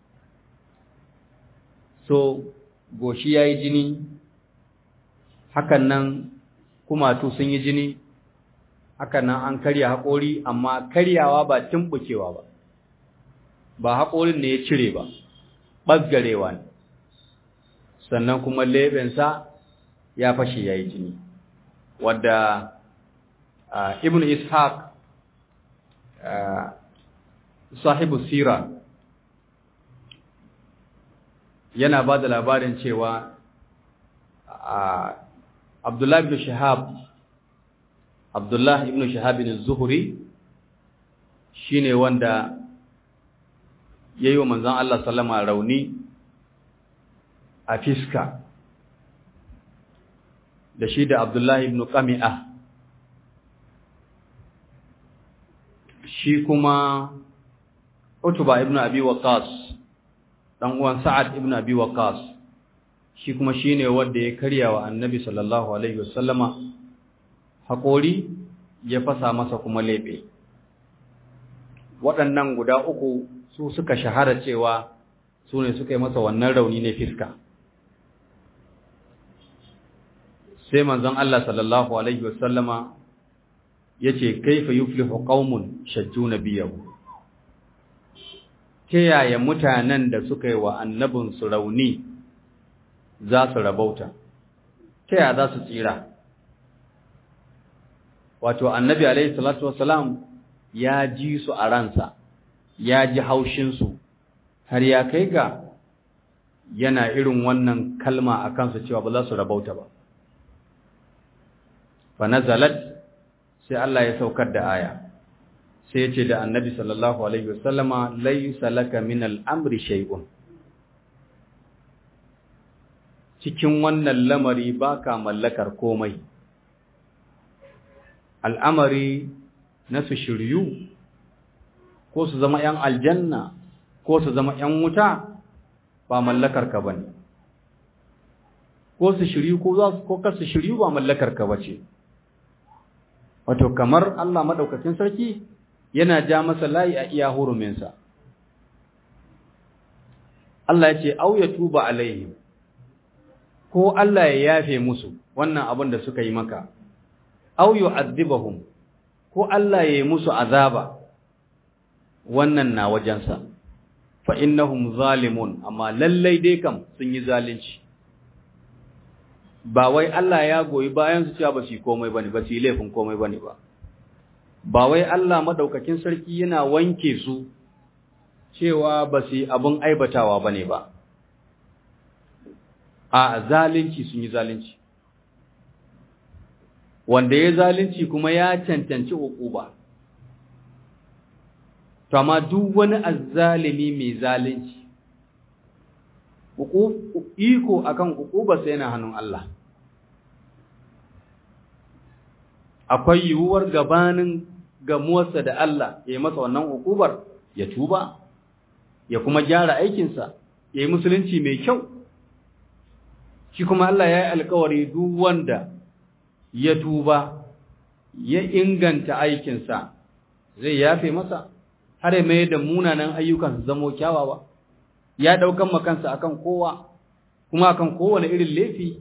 A: so goshi ya yi jini hakan nan kumatu sun yi jini hakan nan an karya haƙori amma karyawa ba tumɓukewa ba ba haƙorin ne ya cire ba ɓaggarewa ne sannan kuma leɓensa ya fashe ya yi jini wadda ibn ishaq sahibu sira yana ba da labarin cewa abdullahi ibn shahab abdullahi ibn shahab ibn zuhuri shine wanda ya yi wa manzan Allah sallama rauni a fiska da shi da abdullahi ibn qami'ah shi kuma utuba ibn abi waqas dan uwan sa'ad ibn abi waqas shi kuma shine wanda ya karya wa annabi sallallahu alaihi wasallama haƙori ya fasa masa kuma lebe waɗannan guda uku su suka shahara cewa su ne suka yi masa wannan rauni ne fiska sai manzon Allah sallallahu alaihi wasallama yace kaifa yuflihu qaumun shajju nabiyahu ta yaya mutanen da suka yi wa annabin su rauni za su rabauta ta yaya za su tsira wato annabi alaihi salatu wassalam ya ji su a ransa ya ji haushinsu har ya kai ga yana irin wannan kalma a kansu cewa ba za su rabauta ba fa nazalat sai Allah ya saukar da aya sai ya ce da annabi sallallahu alaihi wasallama laysa laka min al-amri shay'un cikin wannan lamari baka mallakar komai al'amari na su shiryu ko su zama ‘yan aljanna ko su zama ‘yan wuta ba mallakar ka ba ne ko su shiryu ko za su ko su shiryu ba mallakar ka ba ce wato kamar Allah maɗaukakin sarki yana ja masa layi a iya huruminsa Allah ya ce au ya tuba alaihim ko Allah ya yafe musu wannan abin da suka yi maka au yu'adhibahum ko Allah ya yi musu azaba wannan na wajensa fa innahum zalimun amma lallai dai kam sun yi zalunci ba wai Allah ya goyi bayan su cewa ba su komai bane ba su yi laifin komai bane ba ba wai Allah madaukakin sarki yana wanke su cewa ba su yi abin aibatawa bane ba a zalunci sun yi zalunci wanda ya zalunci kuma ya cancanci uquba to amma duk wani azzalimi mai zalunci iko akan ukubarsa yana hannun Allah akwai yiwuwar gabanin gamuwarsa da Allah ya yi masa wannan ukubar ya tuba ya kuma gyara aikinsa ya yi musulunci mai kyau shi kuma Allah ya yi alkawari duk wanda ya tuba ya inganta aikinsa zai yafe masa har ya mai da munanan ayyukan su zamo kyawawa ya daukan makansa akan kowa kuma akan kowane irin laifi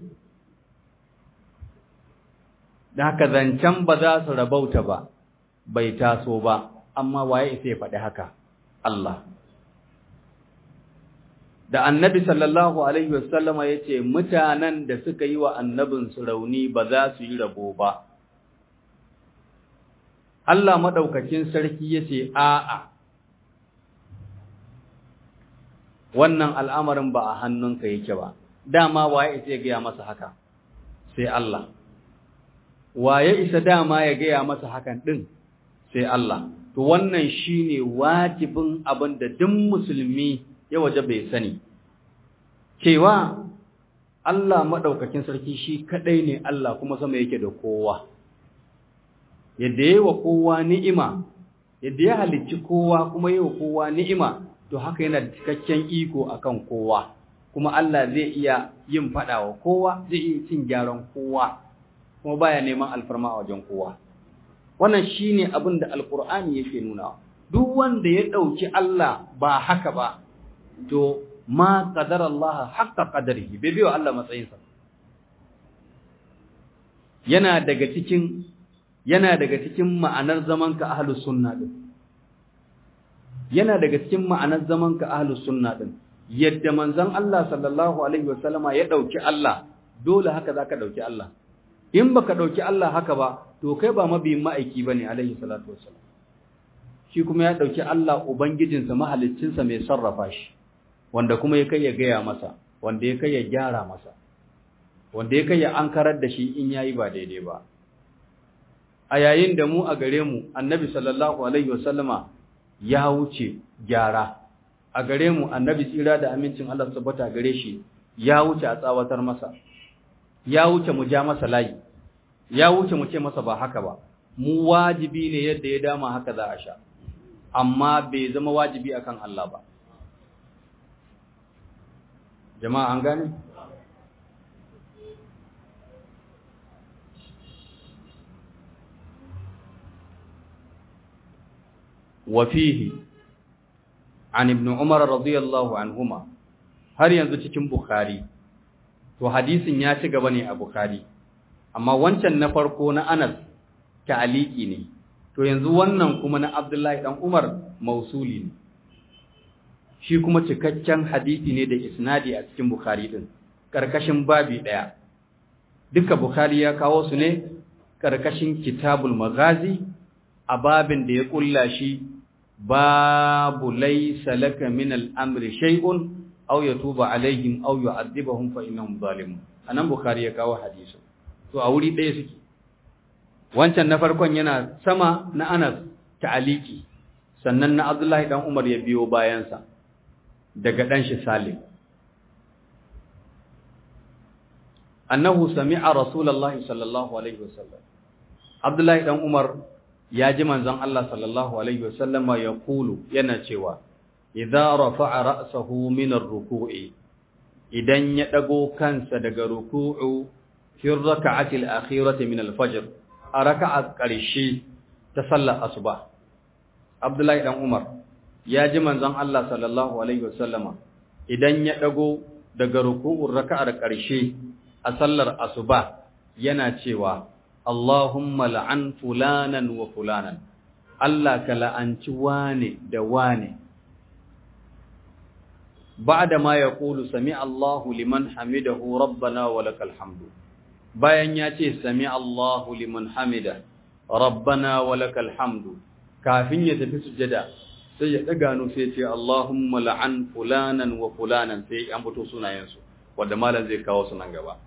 A: da haka zancen ba za su rabauta ba bai taso ba amma waye isa ya faɗi haka Allah da annabi sallallahu alaihi wasallama ya ce mutanen da suka yi wa annabinsu rauni ba za su yi rabo ba Allah maɗaukakin sarki ya ce a'a wannan al'amarin ba a hannunka yake ba dama waye isa ya gaya masa haka sai Allah waye isa dama ya gaya masa hakan ɗin sai Allah to wannan shine wajibin abin da duk musulmi ya waje bai sani cewa Allah maɗaukakin sarki shi kaɗai ne Allah kuma sama yake da kowa yadda yi wa kowa ni'ima yadda ya halicci kowa kuma yi wa kowa ni'ima to haka yana da cikakken iko akan kowa kuma Allah zai iya yin faɗa wa kowa zai iya cin gyaran kowa kuma baya neman alfarma a wajen kowa wannan shine abin da alkur'ani yake nuna duk wanda ya ɗauki Allah ba haka ba to ma qadara Allah haqqa qadarihi bai biyo Allah matsayinsa yana daga cikin yana daga cikin ma'anar zaman ka ahlus sunna din yana daga cikin ma'anar zaman ka ahlus sunna din yadda manzon Allah sallallahu alaihi wasallama ya dauki Allah dole haka zaka dauki Allah in baka dauki Allah haka ba to kai ba mabiyin ma'aiki bane alaihi salatu wassalam shi kuma ya dauki Allah ubangijinsa mahaliccinsa mai sarrafa shi wanda kuma ya kai ya gaya masa wanda ya kai ya gyara masa wanda ya kai ya ankarar da shi in yayi ba daidai ba a yayin da mu a gare mu annabi sallallahu alaihi wasallama ya wuce gyara a gare mu annabi tsira da amincin Allah tabbata gare shi ya wuce a tsawatar masa ya wuce mu ja masa layi ya wuce mu ce masa ba haka ba mu wajibi ne yadda ya dama haka za a sha amma bai zama wajibi akan Allah ba jama'a an gane وفيه عن ابن عمر رضي الله عنهما har yanzu cikin bukhari to hadisin ya ci gaba ne a bukhari amma wancan na farko na Anas ta'aliki ne to yanzu wannan kuma na Abdullahi dan Umar mausuli ne shi kuma cikakken hadisi ne da isnadi a cikin bukhari din karkashin babi daya duka bukhari ya kawo su ne karkashin kitabul maghazi a babin da ya kulla shi babu laysa laka min al-amri shay'un aw yatuba alaihim aw yu'adhibuhum fa innahum zalimun anan bukhari ya kawo hadisi to a wuri ɗaya suke wancan na farkon yana sama na Anas ta'aliki sannan na Abdullahi dan Umar ya biyo bayansa daga dan shi Salim annahu sami'a rasulullahi sallallahu alaihi wasallam Abdullahi dan Umar ya ji manzon Allah sallallahu alaihi wasallama ya kulu yana cewa idza rafa'a ra'sahu min ar-ruku'i idan ya dago kansa daga ruku'u fi rak'ati al-akhirati min al-fajr a raka'a ƙarshe ta sallar asuba Abdullahi dan Umar ya ji manzon Allah sallallahu alaihi wasallama idan ya dago daga ruku'ur raka'ar ƙarshe a sallar asuba yana cewa Allahumma la'an fulanan wa fulanan, Allah ka la'anci wane da wane. Ba da ma ya ƙulu, Sami Allahu liman hamidahu rabbana wa lakal hamdu. Bayan ya ce, Sami Allahu liman hamida, rabbana wa lakal hamdu, kafin ya tafi sujada, sai ya ɗaga sai ce, Allahumma la'an fulanan wa fulanan sai an fito sunayensu, wadda malam zai kawo sunan gaba.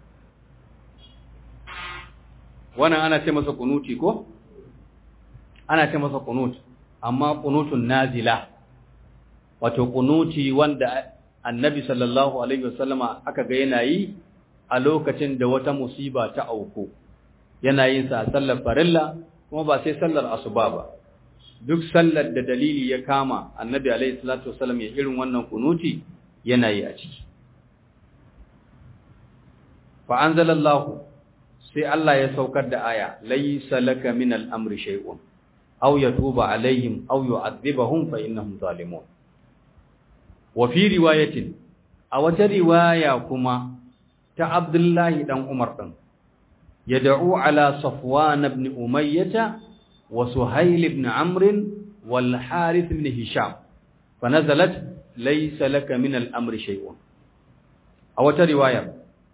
A: wannan ana ce masa kunuti ko ana ce masa kunut amma qunutun nazila wato qunuti wanda annabi sallallahu alaihi wasallama aka ga yana yi a lokacin da wata musiba ta auku yana yin sa a sallar farilla kuma ba sai sallar asuba ba duk sallar da dalili ya kama annabi alaihi salatu wasallam ya irin wannan kunuti yana yi a ciki fa anzalallahu sai Allah ya saukar da aya laysa laka min al-amri shay'un aw yatuba alaihim aw yu'adhibahum fa innahum zalimun wa fi riwayatin a wata riwaya kuma ta Abdullahi dan Umar din yad'u ala Safwan ibn Umayyah wa Suhayl ibn Amr wal Harith ibn Hisham fanazalat laysa laka min al-amri shay'un a wata riwaya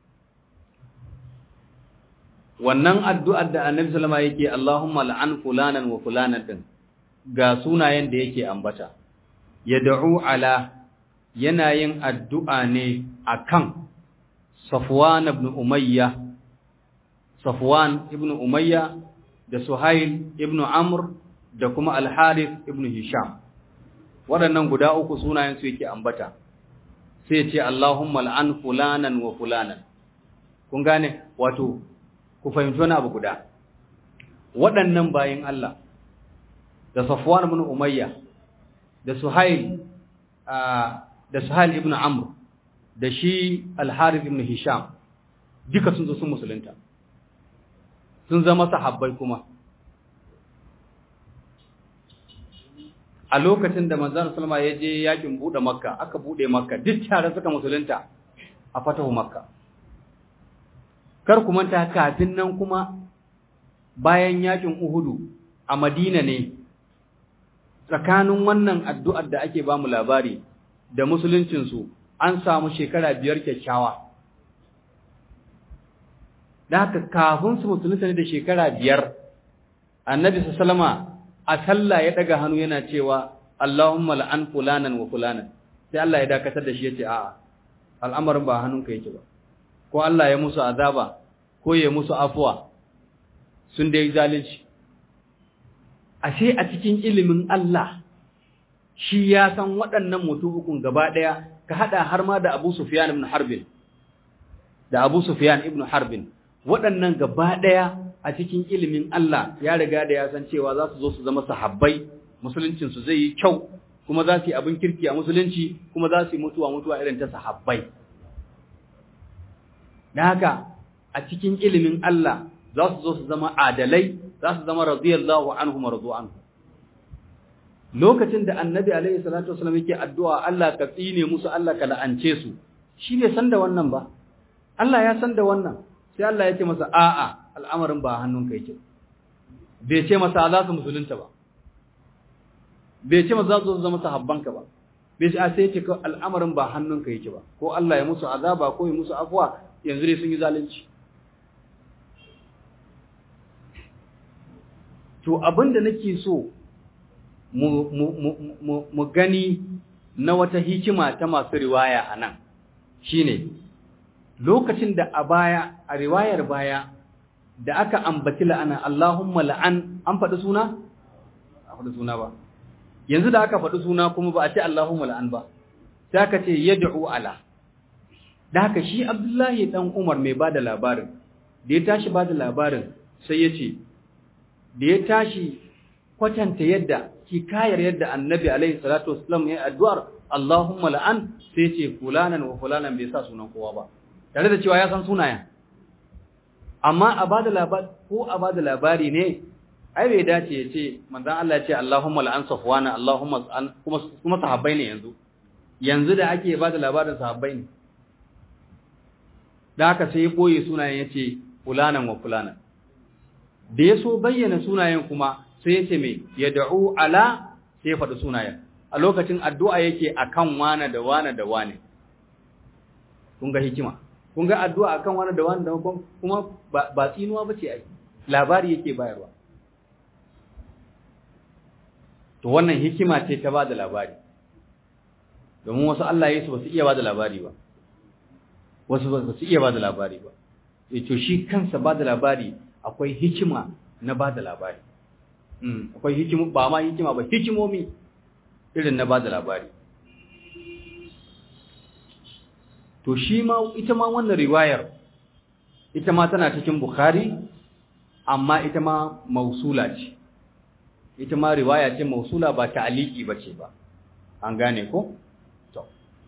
A: wannan addu'ar da Annabi sallama yake Allahumma la'an fulanan wa fulanan din ga sunayen da yake ambata yad'u ala yana yin addu'a ne akan Safwan ibn Umayya Safwan ibn Umayya da Suhail ibn Amr da kuma Al-Harith ibn Hisham waɗannan guda uku sunayen su yake ambata sai ce Allahumma al'an fulanan wa fulanan kun gane wato ku fahimci wani abu guda waɗannan bayin Allah da Safwan ibn Umayya da Suhail da Suhail ibn Amr da shi Al-Harith ibn Hisham duka sun zo sun musulunta sun zama sahabbai kuma a lokacin da manzon sallama ya je yakin bude makka aka bude makka duk tare suka musulunta a fatahu makka kar ku manta kafin nan kuma bayan yakin uhudu a madina ne tsakanin wannan addu'ar da ake ba mu labari da musuluncinsu an samu shekara biyar kyakkyawa da haka kafin su musulunta ne da shekara biyar annabi sallama a sallah ya daga hannu yana cewa Allahumma la'an fulanan wa fulanan sai Allah ya dakatar da shi yace a'a al'amarin ba hannunka yake ba ko Allah ya musu azaba ko ya musu afuwa sun dai zalunci ashe a cikin ilimin Allah shi ya san waɗannan mutum gaba ɗaya ka hada har ma da Abu Sufyan ibn Harbin da Abu Sufyan ibn Harbin waɗannan gaba ɗaya a cikin ilimin Allah ya riga da ya san cewa za su zo su zama sahabbai musuluncinsu zai yi kyau kuma za su yi abin kirki a musulunci kuma za su yi mutuwa mutuwa irin ta sahabbai da haka a cikin ilimin Allah za su zo su zama adalai za su zama radiyallahu anhu marzu anhu lokacin da annabi alaihi salatu wasallam yake addu'a Allah ka tsine musu Allah ka la'ance su shi bai san da wannan ba Allah ya san da wannan sai Allah ya ce masa a'a al'amarin ba hannunka yake bai ce masa za su musulunta ba bai ce masa za su zama sahabbanka ba bai ce a sai ce al'amarin ba hannunka yake ba ko Allah ya musu azaba ko ya musu afuwa yanzu dai sun yi zalunci to abin da nake so mu gani na wata hikima ta masu riwaya a nan shine lokacin da a baya a riwayar baya da aka ambaci la'ana Allahumma la'an an faɗi suna? a faɗi suna ba yanzu da aka faɗi suna kuma ba a ce Allahumma la'an ba sai aka ce yad'u ala da haka shi Abdullahi dan Umar mai bada labarin da ya tashi bada labarin sai ya ce da ya tashi kwatanta yadda kikayar yadda annabi alaihi salatu wasallam ya addu'ar Allahumma la'an sai ce fulanan wa fulanan bai sa sunan kowa ba tare da cewa ya san sunayen amma a bada labari ko a bada labari ne ai bai dace ya ce manzon Allah ya ce Allahumma la'an safwana Allahumma kuma kuma sahabbai ne yanzu yanzu da ake bada labarin sahabbai ne da haka sai ya koye sunayen ya ce fulanan wa fulanan da ya so bayyana sunayen kuma sai ya ce mai ya da'u ala sai ya faɗi sunayen a lokacin addu'a yake akan wane da wane da wane kun ga hikima kun ga addu'a akan wane da wane da wane kuma ba tsinuwa ba ce ai labari yake bayarwa to wannan hikima ce ta ba da labari domin wasu Allah ya su ba su iya ba da labari ba wasu ba su iya ba da labari ba to shi kansa ba da labari akwai hikima na ba da labari akwai hikimu ba ma hikima ba hikimomi irin na ba da labari to shi ma ita ma wannan riwayar ita ma tana cikin bukhari amma ita ma mausula ce ita ma riwaya ce mausula ba ta'aliki bace ba an gane ko to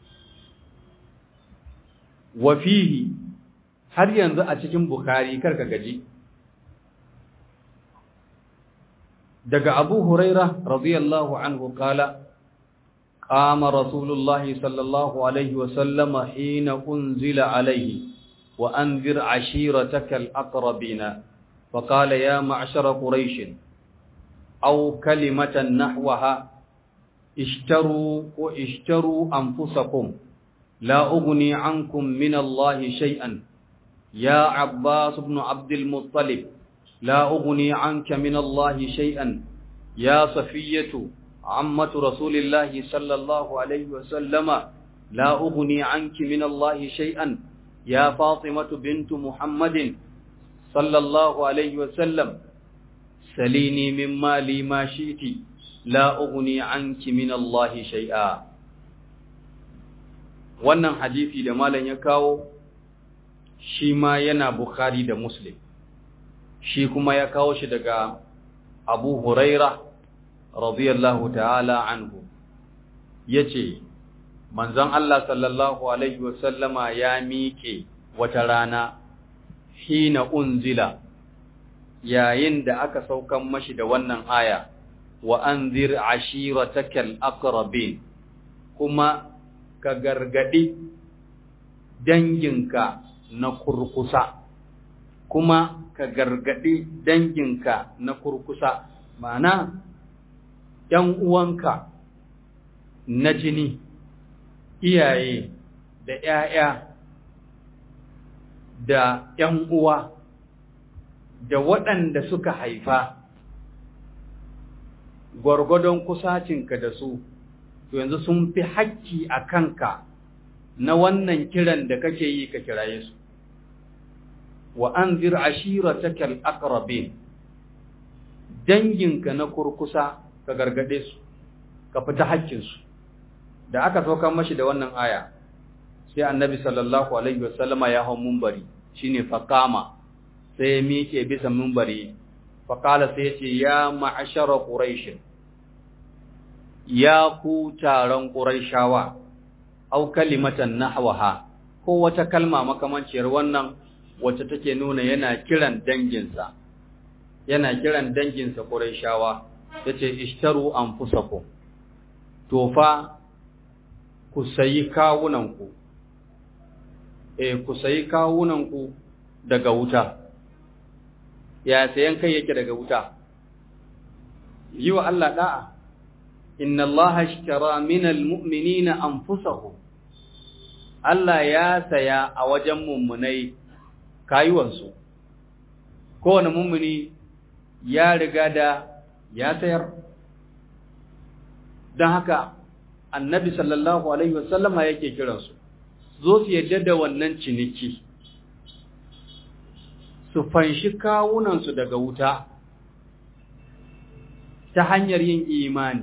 A: wa fihi har yanzu a cikin bukhari karka gaji daga abu huraira radiyallahu anhu kala قام رسول الله صلى الله عليه وسلم حين أنزل عليه وأنذر عشيرتك الأقربين فقال يا معشر قريش أو كلمة نحوها اشتروا واشتروا أنفسكم لا أغني عنكم من الله شيئا يا عباس بن عبد المطلب لا أغني عنك من الله شيئا يا صفية عمة رسول الله صلى الله عليه وسلم لا أغني عنك من الله شيئا يا فاطمة بنت محمد صلى الله عليه وسلم سليني من مالي ما شئت لا أغني عنك من الله شيئا wannan hadisi da malam ya kawo shi ma yana Bukhari da Muslim shi kuma ya kawo shi daga Abu Huraira radiyallahu ta'ala anhu yace manzon Allah sallallahu alaihi wasallama ya miƙe wata rana hina unzila yayin da aka saukan mashi da wannan aya wa anzir ashiratakal aqrabin kuma ka gargadi danginka na kurkusa kuma ka gargadi danginka na kurkusa ma'ana ‘yan uwanka na jini, iyaye da ‘ya'ya da ‘yan uwa da waɗanda suka haifa, gwargwadon kusacinka da su, to yanzu sun fi hakki a kanka na wannan kiran da kake yi ka kiraye su. Wa an zir ashiratakal aqrabin danginka na kurkusa ka gargade su ka fita haƙƙinsu da aka saukar mashi da wannan aya sai annabi sallallahu alaihi wasallama ya hau mumbari shine faqama sai ya miƙe bisa mumbari faqala sai ya ce ya ma'ashara quraish ya ku taron quraishawa au kalimatan nahwaha ko wata kalma makamanciyar wannan wacce take nuna yana kiran danginsa yana kiran danginsa quraishawa yace ishtaru anfusakum to fa ku sayi kawunanku eh ku sayi kawunanku daga wuta ya sayan kai yake daga wuta yi wa Allah da'a inna Allah ashtara minal mu'minina anfusahum Allah ya saya a wajen mummunai kayuwansu kowane mummuni ya riga da ya sayar don haka annabi sallallahu alaihi wasallama yake kiransu zo su yadda da wannan ciniki su fanshi kawunansu daga wuta ta hanyar yin imani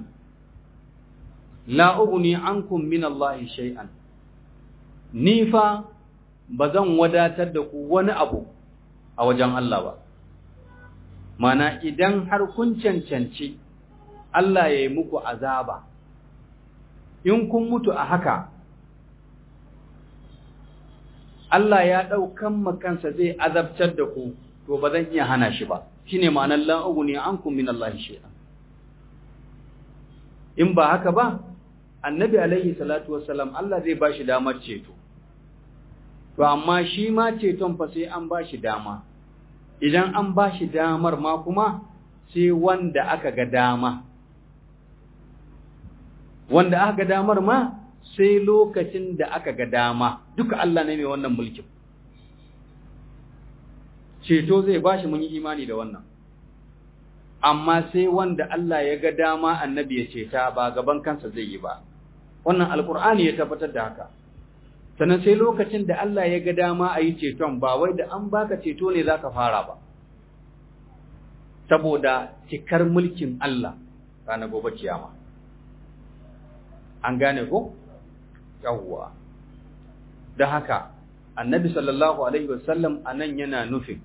A: la ugni ankum min Allah shay'an ni fa bazan wadatar da ku wani abu a wajen Allah ba mana idan har kun cancanci Allah ya yi muku azaba in kun mutu a haka Allah ya ɗaukan makansa zai azabtar da ku to ba zan iya hana shi ba shine ma'anar la'ugu ne an kun min Allah shi'a in ba haka ba annabi alaihi salatu wassalam Allah zai ba shi damar ceto to amma shi ma ceton fa sai an ba shi dama idan an ba shi damar ma kuma sai wanda aka ga dama wanda aka ga damar ma sai lokacin da aka ga dama duka Allah ne mai wannan mulkin ceto zai bashi mun yi imani da wannan amma sai wanda Allah ya ga dama annabi ya ceta ba gaban kansa zai yi ba wannan alkur'ani ya tabbatar da haka sannan sai lokacin da Allah ya ga dama a yi ceton ba wai da an baka ceto ne za ka fara ba saboda cikar mulkin Allah ranar gobe kiyama an gane ko yawwa da haka annabi sallallahu alaihi wasallam anan yana nufin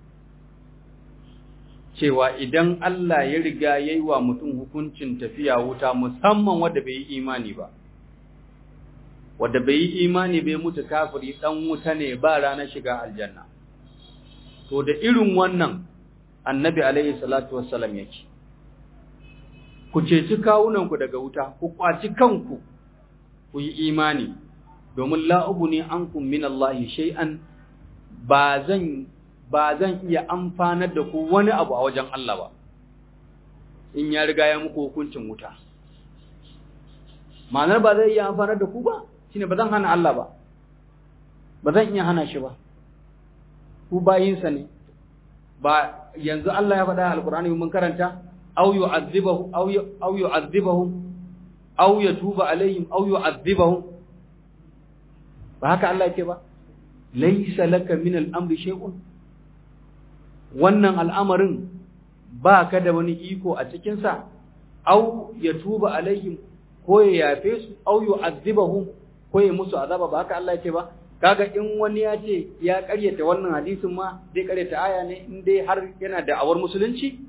A: cewa idan Allah ya riga yayi wa mutum hukuncin tafiya wuta musamman wanda bai yi imani ba wanda bai yi imani bai mutu kafiri dan wuta ne ba ranar shiga aljanna to da irin wannan annabi alaihi salatu wassalam yake ku ceci kawunanku daga wuta ku kwaci kanku ku yi imani domin la'ubu ne an min Allah shay'an ba zan ba zan iya amfanar da ku wani abu a wajen Allah ba in ya riga ya muku hukuncin wuta ma'anar ba zai iya amfanar da ku ba shine ba zan hana Allah ba ba zan iya hana shi ba ku bayinsa ne ba yanzu Allah ya faɗa alkur'ani mun karanta aw yu'adhibahu aw aw yu'adhibahu aw yatuba alaihim aw yu'adhibahu ba haka Allah yake ba laysa laka min al-amri shay'un wannan al'amarin ba ka da wani iko a cikin sa aw yatuba alaihim ko ya yafe su aw yu'adhibahu ko ya musu azaba ba haka Allah yake ba kaga in wani ya ce ya karyata wannan hadisin ma zai karyata aya ne in dai har yana da awar musulunci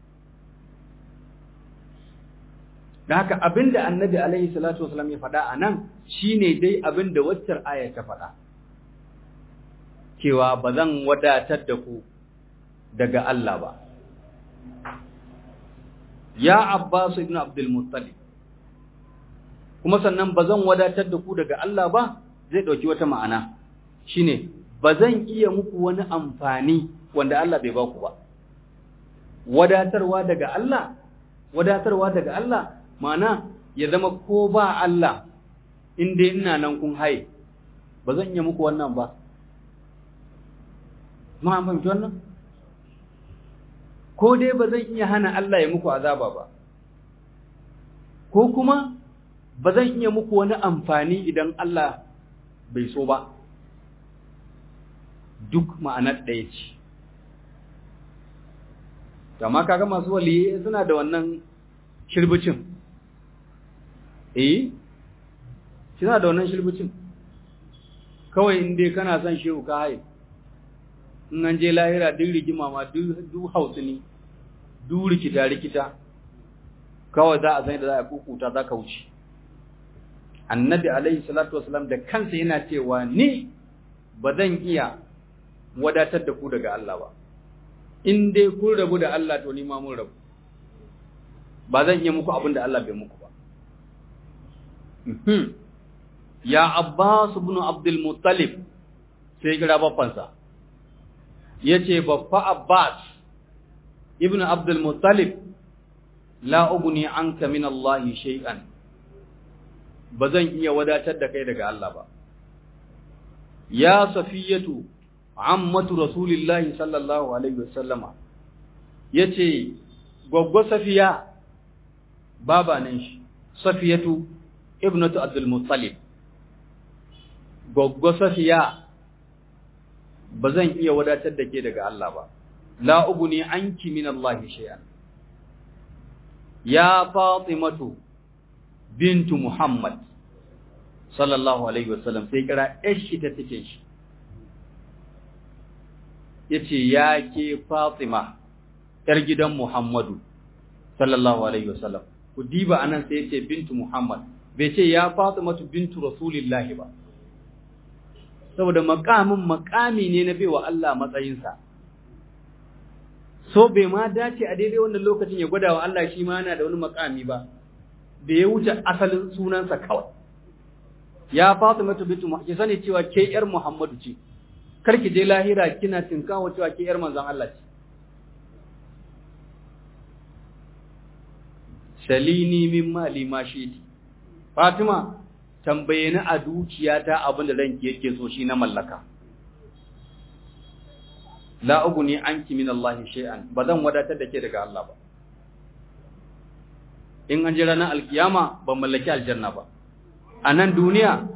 A: da haka abinda annabi alaihi salatu wasallam ya faɗa a nan shine dai abinda waccar aya ta faɗa cewa ba zan wadatar da ku daga Allah ba ya Abbas ibn Abdul Muttalib kuma sannan ba zan wadatar da ku daga Allah ba zai ɗauki wata ma'ana shi ne ba zan iya muku wani amfani wanda Allah bai ba ku ba wadatarwa daga Allah wadatarwa daga Allah ma'ana ya zama ko ba Allah inda ina nan kun haye ba zan iya muku wannan ba ma fahimci wannan ko dai ba zan iya hana Allah ya muku azaba ba ko kuma ba zan iya muku wani amfani idan Allah bai so ba duk ma'anar ɗaya ce amma kaga masu waliye suna da wannan shirbicin eh suna da wannan shirbicin kawai inda kana son shehu ka haye in an je lahira duk rigima ma duk hausu ne duk rikita rikita kawai za a san da za a kukuta za ka wuce annabi alaihi salatu wasalam da kansa yana cewa ni ba zan iya wadatar da ku daga Allah ba in dai kun rabu da Allah to ni ma mun rabu ba zan iya muku abin da Allah bai muku ba ya Abbas ibn Abdul Muttalib sai kira baffansa yace baffa Abbas ibn Abdul Muttalib la ugni anka min Allah shay'an ba zan iya wadatar da kai daga Allah ba. Ya safiyatu, ammatu Rasulillahi sallallahu Alaihi wasallama, ya ce, Gwaggwa safiya, baba nan shi, safiyatu, ibnatu Abdulmuttalib. Gwaggwa safiya, ba zan iya wadatar da ke daga Allah ba, la ugu ne an min Allah shi'an. Ya Fatimatu, bintu Muhammad sallallahu alaihi wasallam sai kira shi ta take shi yace ya ke Fatima yar gidan Muhammadu sallallahu alaihi wasallam ku diba anan sai yace bintu Muhammad bai ce ya Fatimatu bintu Rasulillahi ba saboda makamin makami ne na baiwa Allah matsayinsa so bai ma dace a daidai wannan lokacin ya gwada wa Allah shi ma yana da wani makami ba da ya wuce asalin sunansa kawai ya Fatima bintu ki sani cewa ke yar Muhammadu ce karki je lahira kina tinkawa cewa ke yar manzon Allah ce shalini min mali ma shiti Fatima tambaye ni a dukiyata abin da ranki yake so shi na mallaka la uguni anki min Allah shay'an bazan wadatar da ke daga Allah ba in an ji ranar alkiyama ban mallaki aljanna ba a nan duniya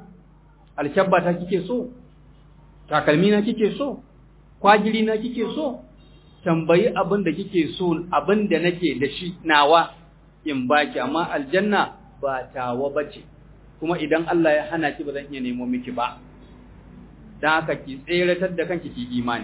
A: alkyabba ta kike so takalmi na kike so kwagiri na kike so tambayi abin da kike so abin da nake da shi nawa in baki amma aljanna ba tawa bace kuma idan Allah ya hana ki ba zan iya nemo miki ba dan haka ki tseratar da kanki ki imani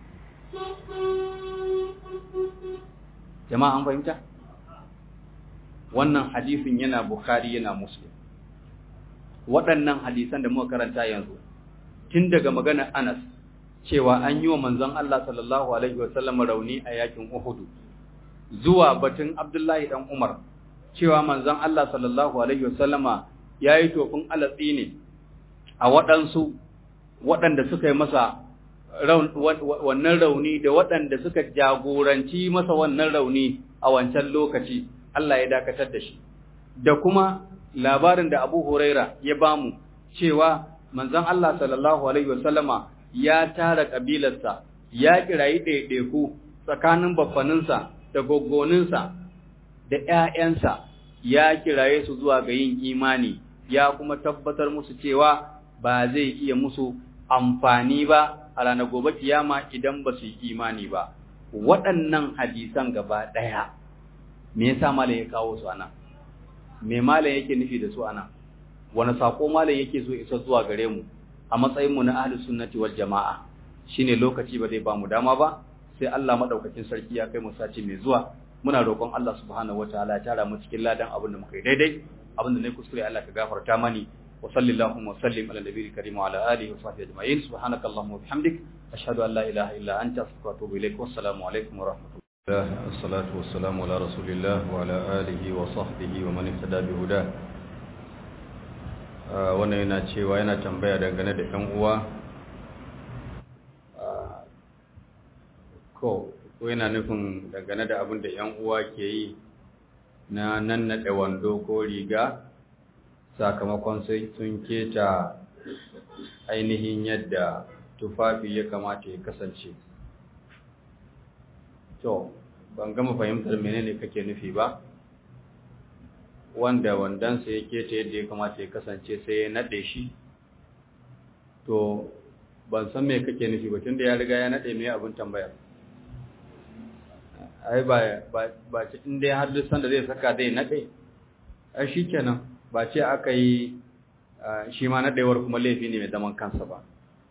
A: jama'a an fahimta wannan hadisin yana bukhari yana muslim waɗannan hadisan da muka karanta yanzu tun daga maganar Anas cewa an yi wa manzon Allah sallallahu alaihi wasallam rauni a yakin Uhud zuwa batun Abdullahi dan Umar cewa manzon Allah sallallahu alaihi wasallama yayi tofin alatsi ne a waɗansu waɗanda suka yi masa wannan rauni da waɗanda suka jagoranci masa wannan rauni a wancan lokaci Allah ya dakatar da shi da kuma labarin da Abu Huraira ya bamu cewa manzon Allah sallallahu alaihi wasallama ya tara kabilarsa ya kirayi ɗaiɗaiku tsakanin baffaninsa da goggoninsa da ƴaƴansa ya kiraye su zuwa ga yin imani ya kuma tabbatar musu cewa ba zai iya musu amfani ba a ranar gobe kiyama idan ba su yi imani ba waɗannan hadisan gaba ɗaya me yasa malam ya kawo su anan me malam yake nufi da su anan wani sako malam yake so isa zuwa gare mu a matsayin mu na ahlus sunnati wal jamaa shine lokaci ba zai ba mu dama ba sai Allah madaukakin sarki ya kai mu sace mai zuwa muna roƙon Allah subhanahu wataala ya tara mu cikin ladan abin da muka yi daidai abin da ne kuskure Allah ka gafarta mani wa sallallahu wa sallim ala nabiyil karim wa ala alihi wa sahbihi ajma'in subhanakallahumma wa bihamdik ashhadu an la ilaha illa anta astaghfiruka wa atubu ilaik wassalamu alaikum wa rahmatullahi
B: الصلاة والسلام على رسول الله وعلى آله وصحبه ومن اهتدى بهداه wannan yana cewa yana tambaya dangane da ‘yan uwa ko yana nufin dangane da abin da ‘yan uwa ke yi na nannaɗe wando ko riga sakamakon sun keta ainihin yadda tufafi ya kamata ya kasance to ban gama fahimtar menene kake nufi ba wanda wandansa ya keta yadda ya kamata ya kasance sai ya nade shi to ban san me kake nufi ba tunda ya riga ya nade me abin tambaya ai ba ba ba ce in dai har duk sanda zai saka zai nade ai shikenan ba ce aka yi shi ma nadewar kuma laifi ne mai zaman kansa ba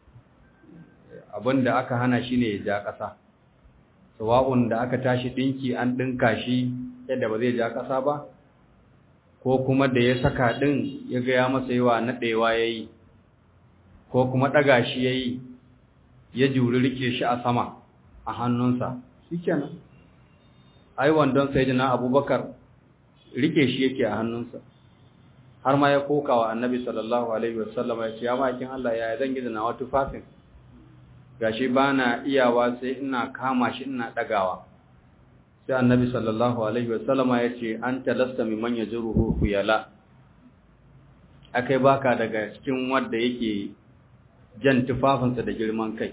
B: abin da aka hana shi ne ya ja ƙasa sawa'un da aka tashi ɗinki an ɗinka shi yadda ba zai ja ƙasa ba ko kuma da ya saka ɗin ya gaya masa yawa naɗewa ya yi ko kuma ɗaga shi ya yi ya juri rike shi a sama a hannunsa shi kenan ai wandon sai jina abubakar rike shi yake a hannunsa har ma ya koka wa annabi sallallahu alaihi wasallam ya ce ya makin Allah ya zan gida na wata tufafin gashi ba na iyawa sai ina kama shi ina ɗagawa sai annabi sallallahu alaihi wasallama ya ce an talasta mimman ya ji ruhu yala akai baka daga cikin wanda yake jan tufafinsa da girman kai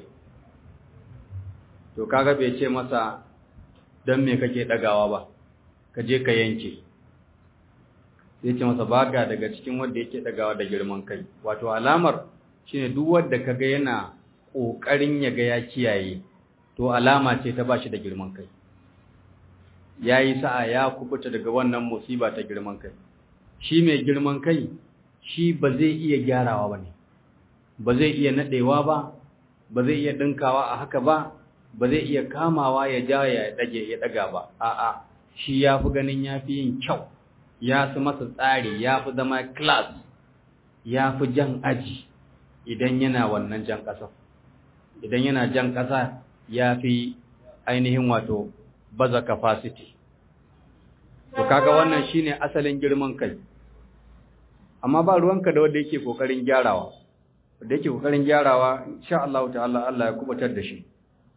B: to kaga bai ce masa don me kake ɗagawa ba ka je ka yanke sai ce masa baka daga cikin wanda yake ɗagawa da girman kai wato alamar shine duk wanda kaga yana ƙoƙarin ya ga ya kiyaye to alama ce ta bashi da girman kai ya yi sa'a ya kubuta daga wannan musiba ta girman kai shi mai girman kai shi ba zai iya gyarawa ba ne ba zai iya naɗewa ba ba zai iya ɗinkawa a haka ba ba zai iya kamawa ya ja ya ɗage ya ɗaga ba a'a shi ya fi ganin ya fi yin kyau ya fi masa tsari ya fi zama class ya fi jan aji idan yana wannan jan ƙasar idan yana jan ƙasa ya fi ainihin wato baza capacity to kaga wannan shine asalin girman kai amma ba ruwanka da wanda yake kokarin gyarawa wanda yake kokarin gyarawa insha Allah ta'ala Allah ya kubutar da shi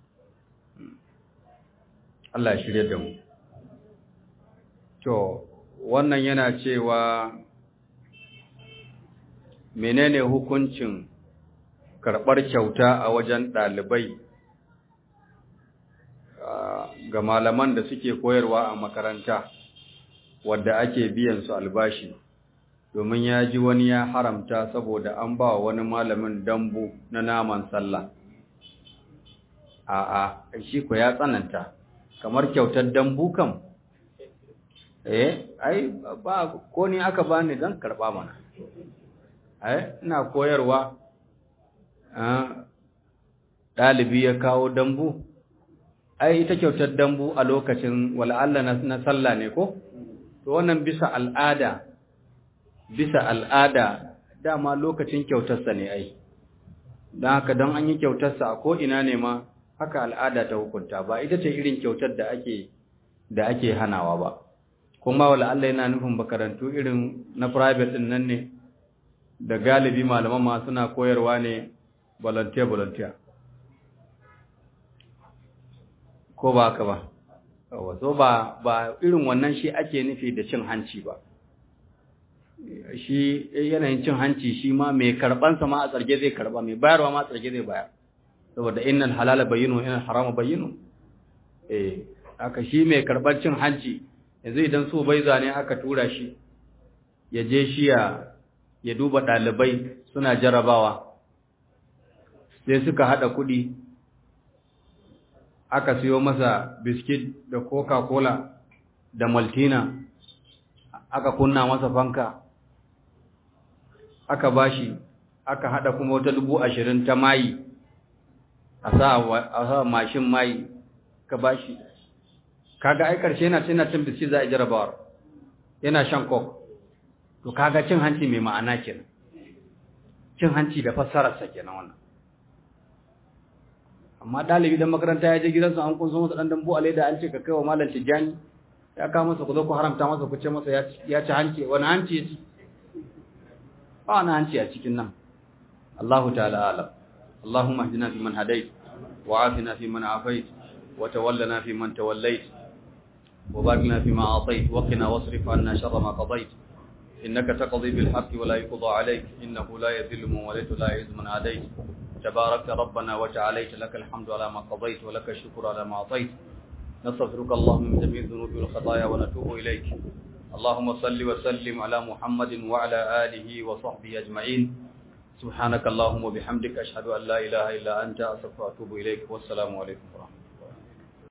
B: Allah ya shirye da mu to wannan yana cewa menene hukuncin karɓar kyauta a wajen ɗalibai ga malaman da suke koyarwa a makaranta wadda ake biyan su albashi domin ya ji wani ya haramta saboda an ba wani malamin dambu na naman sallah a a shi ko ya tsananta kamar kyautar dambu kam eh ai ba ko ni aka bani dan karba mana ai ina koyarwa ɗalibi ya kawo dambu ai ita kyautar dambu a lokacin wal'alla na sallah ne ko to wannan bisa al'ada bisa al'ada dama lokacin kyautarsa ne ai don haka don an yi kyautarsa a ko'ina ne ma haka al'ada ta hukunta ba ita ce irin kyautar da ake da ake hanawa ba kuma wal'alla yana nufin makarantu irin na private din nan ne da galibi malaman ma suna koyarwa ne volunteer volunteer ko ba haka ba so ba ba irin wannan shi ake nufi da cin hanci ba shi yanayin cin hanci shi ma mai karban sa ma a tsarge zai karba mai bayarwa ma a tsarge zai bayar saboda innal halala bayyinu innal harama bayyinu eh haka shi mai karban cin hanci yanzu idan so bai zane aka tura shi ya je shi ya ya duba dalibai suna jarabawa sai suka hada kudi aka siyo masa biskit da coca-cola da maltina aka kunna masa fanka aka bashi aka hada kuma wata dubu ashirin ta mayi a sa mashin mayi ka bashi kaga ai karshe yana cin cin biskit za a jarabawar yana shan coke to kaga cin hanci mai ma'ana kenan cin hanci da fassararsa kenan wannan amma dalibi dan makaranta ya je gidansa an kunso masa dan dambu a leda an ce ka kaiwa malam tijani ya kawo masa ku zo ku haramta masa ku ce masa ya ci hanci wani hanci ya ci ba wani hanci a cikin nan Allahu ta'ala alam Allahumma hdina fi man hadait wa afina fi man afait wa tawallana fi man tawallait wa barik fi ma atait wa qina wasrif anna sharra ma qadait innaka taqdi bil haqqi wa la yuqda alayk innahu la yadhillu man walayta la yu'izzu man adait تبارك ربنا وتعاليت لك الحمد على ما قضيت ولك الشكر على ما أعطيت نستغفرك اللهم من جميع الذنوب والخطايا ونتوب إليك اللهم صل وسلم على محمد وعلى آله وصحبه أجمعين سبحانك اللهم وبحمدك أشهد أن لا إله إلا أنت أستغفرك وأتوب إليك والسلام عليكم ورحمة الله